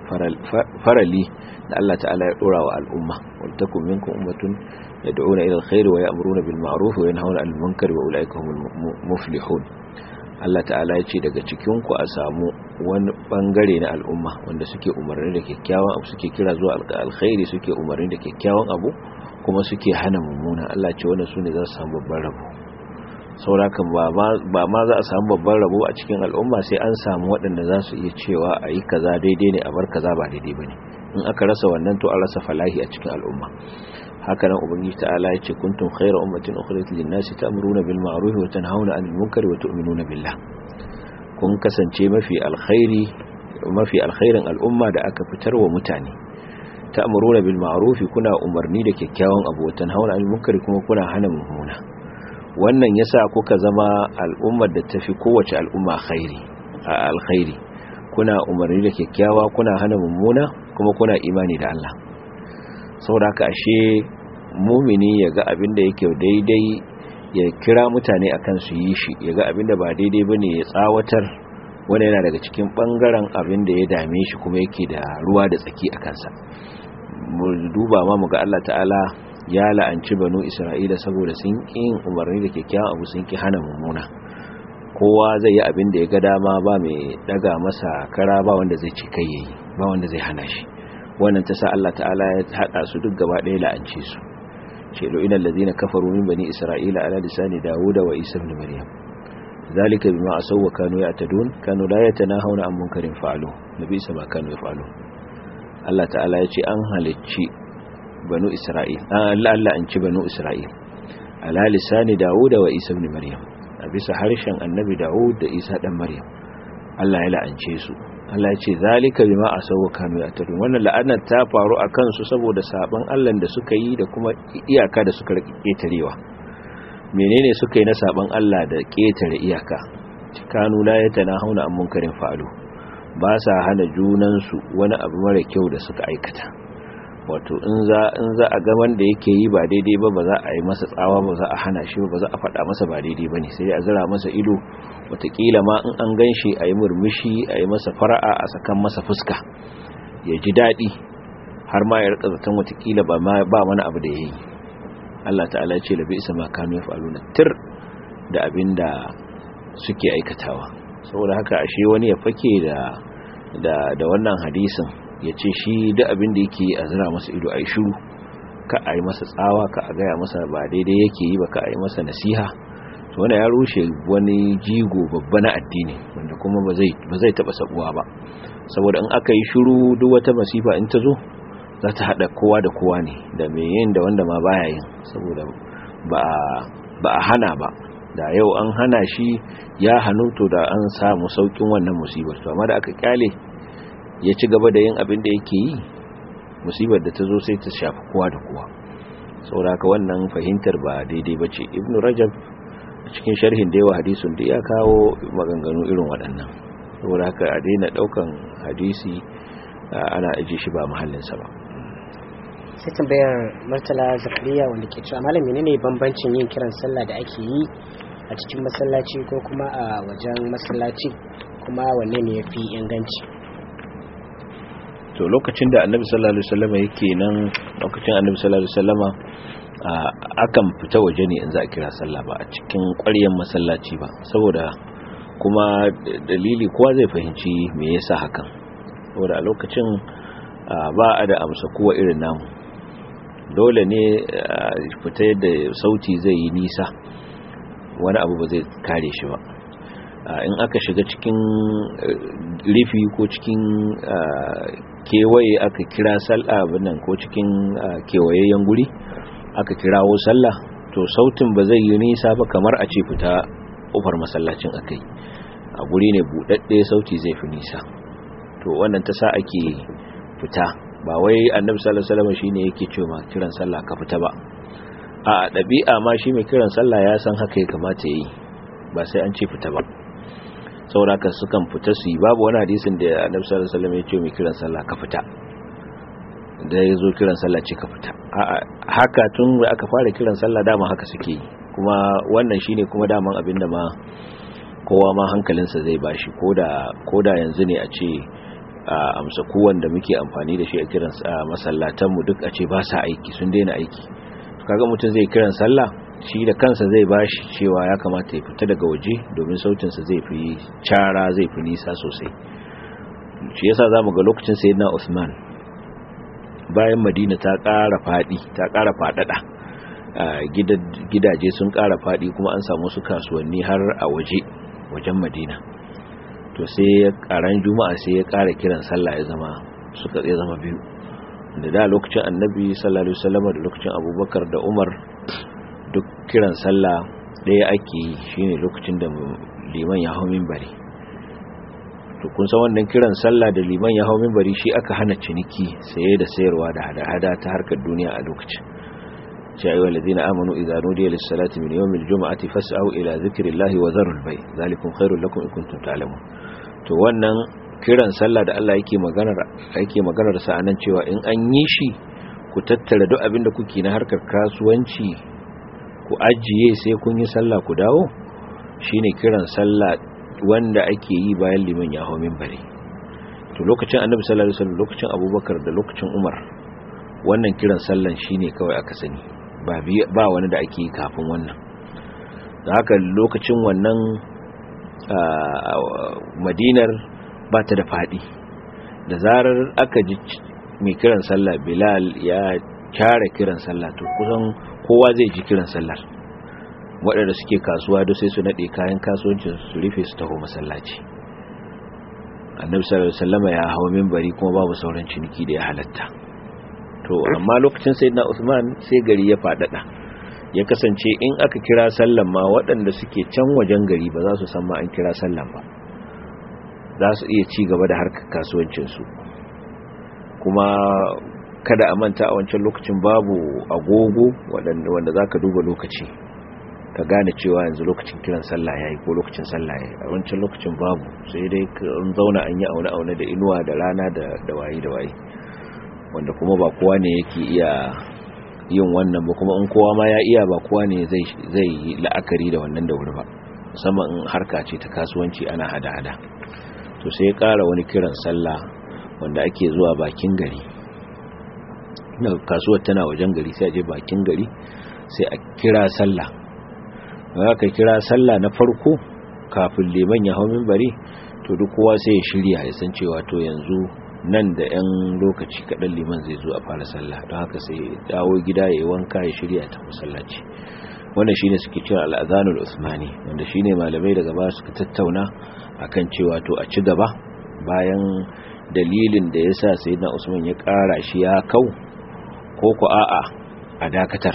farali da Allah ta'ala ya dora wa al'umma wal takum minkum ummatun yad'una ila alkhairi wa ya'muruna bil ma'ruf wa yanhauna 'anil munkari wa ulaika humul muflihun Allah ta'ala ya ce daga cikin ku a samu wani bangare na al'umma wanda suke umarni da kyakkyawan abu suke kira zuwa alkhairi suke umarni da kyakkyawan abu kuma suke hana mummuna Allah ce wannan sune za su samu babban rabo saurakan ba ma za a samu babban rabo a cikin al'umma sai an samu waɗanda za su iya cewa a yi kaza daidai ne a bar kaza ba daidai ba ne in aka rasa wannan to an rasa falahi a cikin al'umma haka nan ubangiji ta'ala ya ce kuntum khayra ummatin ukhrijat lin-nasi ta'muruna bil ma'ruf wa tanhauna 'anil munkari wa tu'minuna billah kun kasance mafi alkhairi mafi alkhairin al'umma da aka fitar wa mutane ta'muruna bil ma'ruf kuna umarni da kyakkyawan abu wa tanhauna 'anil munkari kuma kuna hana mummuna wannan yasa kuka zama al'ummar da tafi kowace al'umma khairi a alkhairi kuna umarni da kyakkyawa kuna hana mummuna kuma kuna imani da Allah saboda haka ashe mumini ya ga abin da yake daidai ya kira mutane akan su yi shi ya ga abin da ba daidai bane ya tsawatar wanda yana daga cikin bangaren abin da ya dame shi kuma yake da ruwa da tsaki a kansa mu duba ma mu ga Allah ta'ala ya la'anci banu isra'ila saboda sun yin umarni da kyakkyawan abu sun ki hana mummuna kowa zai yi abin da ya ga dama ba mai daga masa kara ba wanda zai ci kai yayi ba wanda zai hana shi wannan ta sa Allah ta'ala ya hada su duk gaba ɗaya la'ance su ce lo inal ladina kafaru min bani isra'ila ala lisani dawuda wa isa ibn maryam zalika bima asaw wa kanu ya'tadun kanu la yatanahawna an munkarin fa'alu nabi sama kanu yaf'alu Allah ta'ala ya ce an halicci banu isra'il Allah Allah an ci banu isra'il ala lisani dawud wa isa ibn maryam a bisa harshen annabi dawud da isa dan maryam Allah ya la'ance su Allah ya ce zalika bima asawu kanu yatadun wannan la'anar ta faru akan su saboda saban Allah da suka yi da kuma iyaka da suka ketarewa menene suka yi na saban Allah da ketare iyaka kanu la yatanahuna an munkarin fa'alu ba sa hana junan su wani abu mara kyau da suka aikata wato in za in za a ga wanda yake yi ba daidai ba ba za a yi masa tsawa ba za a hana shi ba za a faɗa masa ba daidai ba ne sai a zira masa ido watakila ma in an gan shi a yi murmushi a yi masa fara'a a sakan masa fuska ya ji daɗi har ma ya rika zaton watakila ba mana abu da ya yi Allah ta'ala ya ce labi isa ma kanu ya faru na tir da abin da suke aikatawa saboda haka ashe wani ya fake da da wannan hadisin ya ce shi da abin da yake a zira masa ido a yi shuru ka a yi masa tsawa ka a gaya masa ba daidai yake yi ba ka a yi masa nasiha to wanda ya rushe wani jigo babba na addini wanda kuma ba zai taba sabuwa ba saboda in aka yi shuru duk wata masifa in ta zo za ta haɗa kowa da kowa ne da mai yin da wanda ma baya yin saboda ba a hana ba da yau an hana shi ya hannu to da an samu saukin wannan musibar to amma da aka kyale ya ci gaba da yin abin da yake yi musibar da ta zo sai ta shafi kowa da kowa sauraka wannan fahimtar ba daidai ba ce ibn rajab a cikin sharhin da yawa hadisun da ya kawo maganganu irin waɗannan sauraka a daina ɗaukan hadisi ana aji shi ba mahallinsa ba sai tambayar martala zakariya wanda ke cewa malam menene bambancin yin kiran sallah da ake yi a cikin masallaci ko kuma a wajen masallaci kuma wanne ne ya fi inganci to lokacin da annabi sallallahu alaihi wasallam yake nan lokacin annabi sallallahu alaihi wasallam akan fita waje ne in za a kira sallah ba a cikin ƙwaryen masallaci ba saboda kuma dalili kowa zai fahimci me yasa hakan saboda a lokacin ba a da amsa kowa irin namu dole ne fita yadda sauti zai yi nisa wani abu ba zai kare shi ba in aka shiga cikin rifi ko cikin kewaye aka kira sallah nan ko cikin kewayayyen guri aka kirawo sallah to sautin ba zai yi nisa ba kamar a ce fita ƙofar masallacin akai a guri ne buɗaɗɗe sauti zai fi nisa to wannan ta sa ake fita ba wai annabi sallallahu alaihi wasallam shine yake cewa kiran sallah ka fita ba a dabi'a ma shi mai kiran sallah ya san haka ya kamata yi ba sai an ce fita ba sauraka sukan fita su yi babu wani hadisin da annabi sallallahu alaihi wasallam ya ce mai kiran sallah ka fita da ya zo kiran sallah ce ka fita haka tun da aka fara kiran sallah dama haka suke yi kuma wannan shine kuma daman abin da ma kowa ma hankalinsa zai bashi koda koda yanzu ne a ce amsa kowan da muke amfani da shi a kiran masallatan mu duk a ce ba sa aiki sun daina aiki kaga mutum zai kiran sallah shi da kansa zai bashi cewa ya kamata ya fita daga waje domin sautinsa zai fi cara zai fi nisa sosai shi yasa zamu ga lokacin sayyidina Usman bayan Madina ta ƙara fadi ta ƙara fadada gidaje sun ƙara fadi kuma an samu su kasuwanni har a waje wajen Madina to sai karan juma'a sai ya ƙara kiran sallah ya zama suka ya zama biyu da da lokacin annabi sallallahu alaihi wasallam da lokacin abubakar da umar duk kiran sallah ɗaya ake yi shine lokacin da liman ya hau minbari to kun san wannan kiran sallah da liman ya hau minbari shi aka hana ciniki saye da sayarwa da hada-hada ta harkar duniya a lokacin ya ayyuhal ladina amanu idza nudiya lis-salati min yawmil jum'ati fas'au ila dhikrillahi wa dharul bay zalikum khairul lakum in kuntum ta'lamun to wannan kiran sallah da Allah yake maganar yake maganar sa anan cewa in an yi shi ku tattara duk abin da kuke na harkar kasuwanci ku ajiye sai kun yi sallah ku dawo shine kiran sallah wanda ake yi bayan liman ya hawo minbari to lokacin annabi sallallahu alaihi wasallam lokacin abubakar da lokacin umar wannan kiran sallan shine kawai aka sani ba ba wani da ake yi kafin wannan da haka lokacin wannan madinar ba ta da faɗi da zarar aka ji mai kiran sallah bilal ya kyara kiran sallah to kusan kowa zai ji kiran sallar waɗanda suke kasuwa da sai su naɗe kayan kasuwancin su rufe su taho masallaci annabi sallallahu alaihi wasallam ya hawo minbari kuma babu sauran ciniki da ya halatta to amma lokacin sayyidina Usman sai gari ya fadada ya kasance in aka kira sallan ma waɗanda suke can wajen gari ba za su san ma an kira sallan ba za su iya ci gaba da harkar kasuwancinsu kuma kada a manta a wancan lokacin babu agogo wanda za ka duba lokaci ka gane cewa yanzu lokacin kiran sallah ya yi ko lokacin sallah ya yi a wancan lokacin babu sai dai an zauna an yi aune-aune da inuwa da rana da waye da waye wanda kuma ba kowa ne yake iya yin wannan ba kuma in kowa ma ya iya ba kowa ne zai yi la'akari da wannan da wuri ba musamman in harka ce ta kasuwanci ana hada-hada to sai ya kara wani kiran sallah wanda ake zuwa bakin gari na kasuwar tana wajen gari sai a je bakin gari sai a kira sallah ba ka kira sallah na farko kafin liman ya hau minbari to duk kowa sai ya shirya ya san cewa to yanzu nan da 'yan lokaci kaɗan liman zai zo a fara sallah don haka sai dawo gida ya yi wanka ya shirya ta masallaci wannan shine suke cewa al'azanul usmani wanda shine malamai daga ba suka tattauna akan cewa to a ci gaba bayan dalilin da ya sa sayyidina usman ya ƙara shi ya kau ko ku a'a a dakatar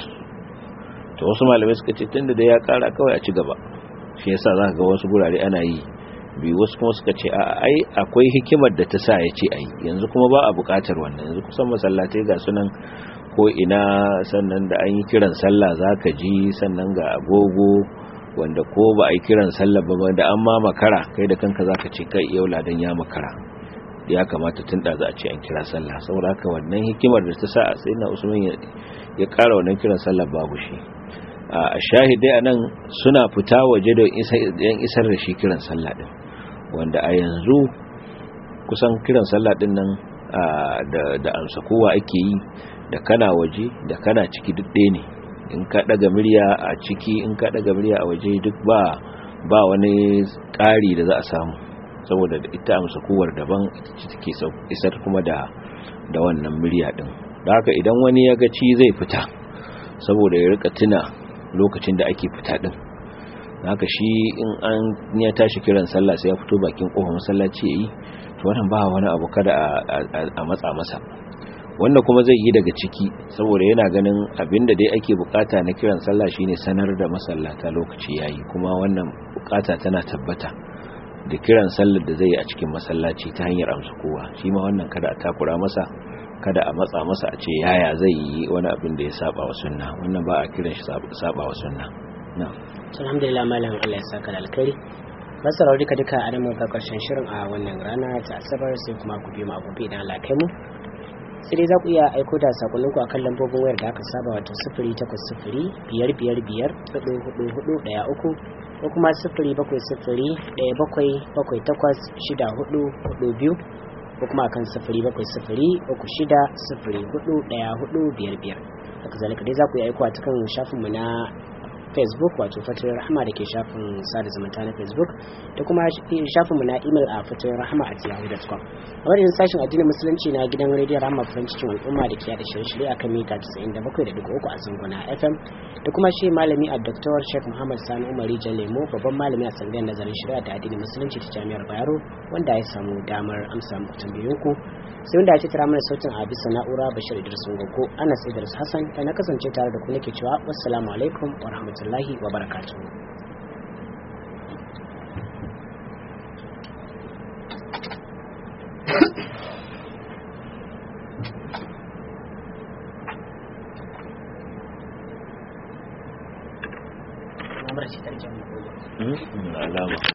to wasu malamai suka ce tunda da ya ƙara kawai a ci gaba shi yasa za ka ga wasu gurare ana yi biyu wasu kuma suka ce a ai akwai hikimar da ta sa ya ce ai yanzu kuma ba a buƙatar wannan yanzu kusan masallatai ga sunan ko ina sannan da an yi kiran sallah za ka ji sannan ga agogo wanda ko ba a yi kiran sallah ba da an ma makara kai da kanka za ka ce kai yau ladan ya makara ya kamata tun da za a ce an kira sallah saboda haka wannan hikimar da ta sa a sai na usman ya ƙara wannan kiran sallah babu shi a shahidai anan suna fita waje da yan isar da shi kiran sallah din wanda a yanzu kusan kiran sallah din nan da amsa kowa ake yi da kana waje da kana ciki duk ɗaya ne in ka ɗaga murya a ciki in ka ɗaga murya a waje duk ba ba wani ƙari da za a samu saboda ita amsa kowar daban ita take isar kuma da da wannan murya din da haka idan wani ya ga ci zai fita saboda ya rika tuna lokacin da ake fita din haka shi in an ya tashi kiran sallah sai ya fito bakin kofar masallaci yayi to wannan ba wani abu kada a matsa masa wanda kuma zai yi daga ciki saboda yana ganin abinda dai ake bukata na kiran sallah shine sanar da masallata lokaci yayi kuma wannan bukata tana tabbata da kiran sallar da zai yi a cikin masallaci ta hanyar amsa kowa shi ma wannan kada a takura masa kada a matsa masa a ce yaya zai yi wani abin da ya saba wa sunna wannan ba a kiran shi saba wa sunna na'am alhamdulillah malam Allah ya saka da alkhairi masarar duka duka a nan muka karshen shirin a wannan rana ta asabar sai kuma ku biyo mu a gobe idan Allah kai mu sai dai za ku iya aiko da sakonninku a kan lambobin wayar da aka saba wato sifiri takwas sifiri biyar biyar biyar hudu hudu hudu daya uku ko kuma sifiri bakwai sifiri daya bakwai bakwai takwas shida hudu hudu biyu ko kuma akan sifiri bakwai sifiri uku shida sifiri hudu daya hudu biyar biyar haka zalika dai za ku iya aiko a cikin shafinmu na facebook wato fatoyin rahama da ke shafin sada zumunta na facebook da kuma shafinmu na email a fatoyin rahama a yahoo.com a wajen sashen addinin musulunci na gidan rediyon rahama farin cikin al'umma da ke yada shirye-shirye a kan mita 97.3 a zangona fm da kuma shi malami a dr sheikh muhammad sani umari lemo babban malami a sangayar nazarin shari'a da addinin musulunci ta jami'ar bayero wanda ya samu damar amsa muku tambayoyinku sai wanda ya ce tara mana sautin a bisa na'ura bashir idris gogo anas idris hassan da na kasance tare da ku nake cewa wassalamu alaikum wa rahmatullahi wa barakatuhu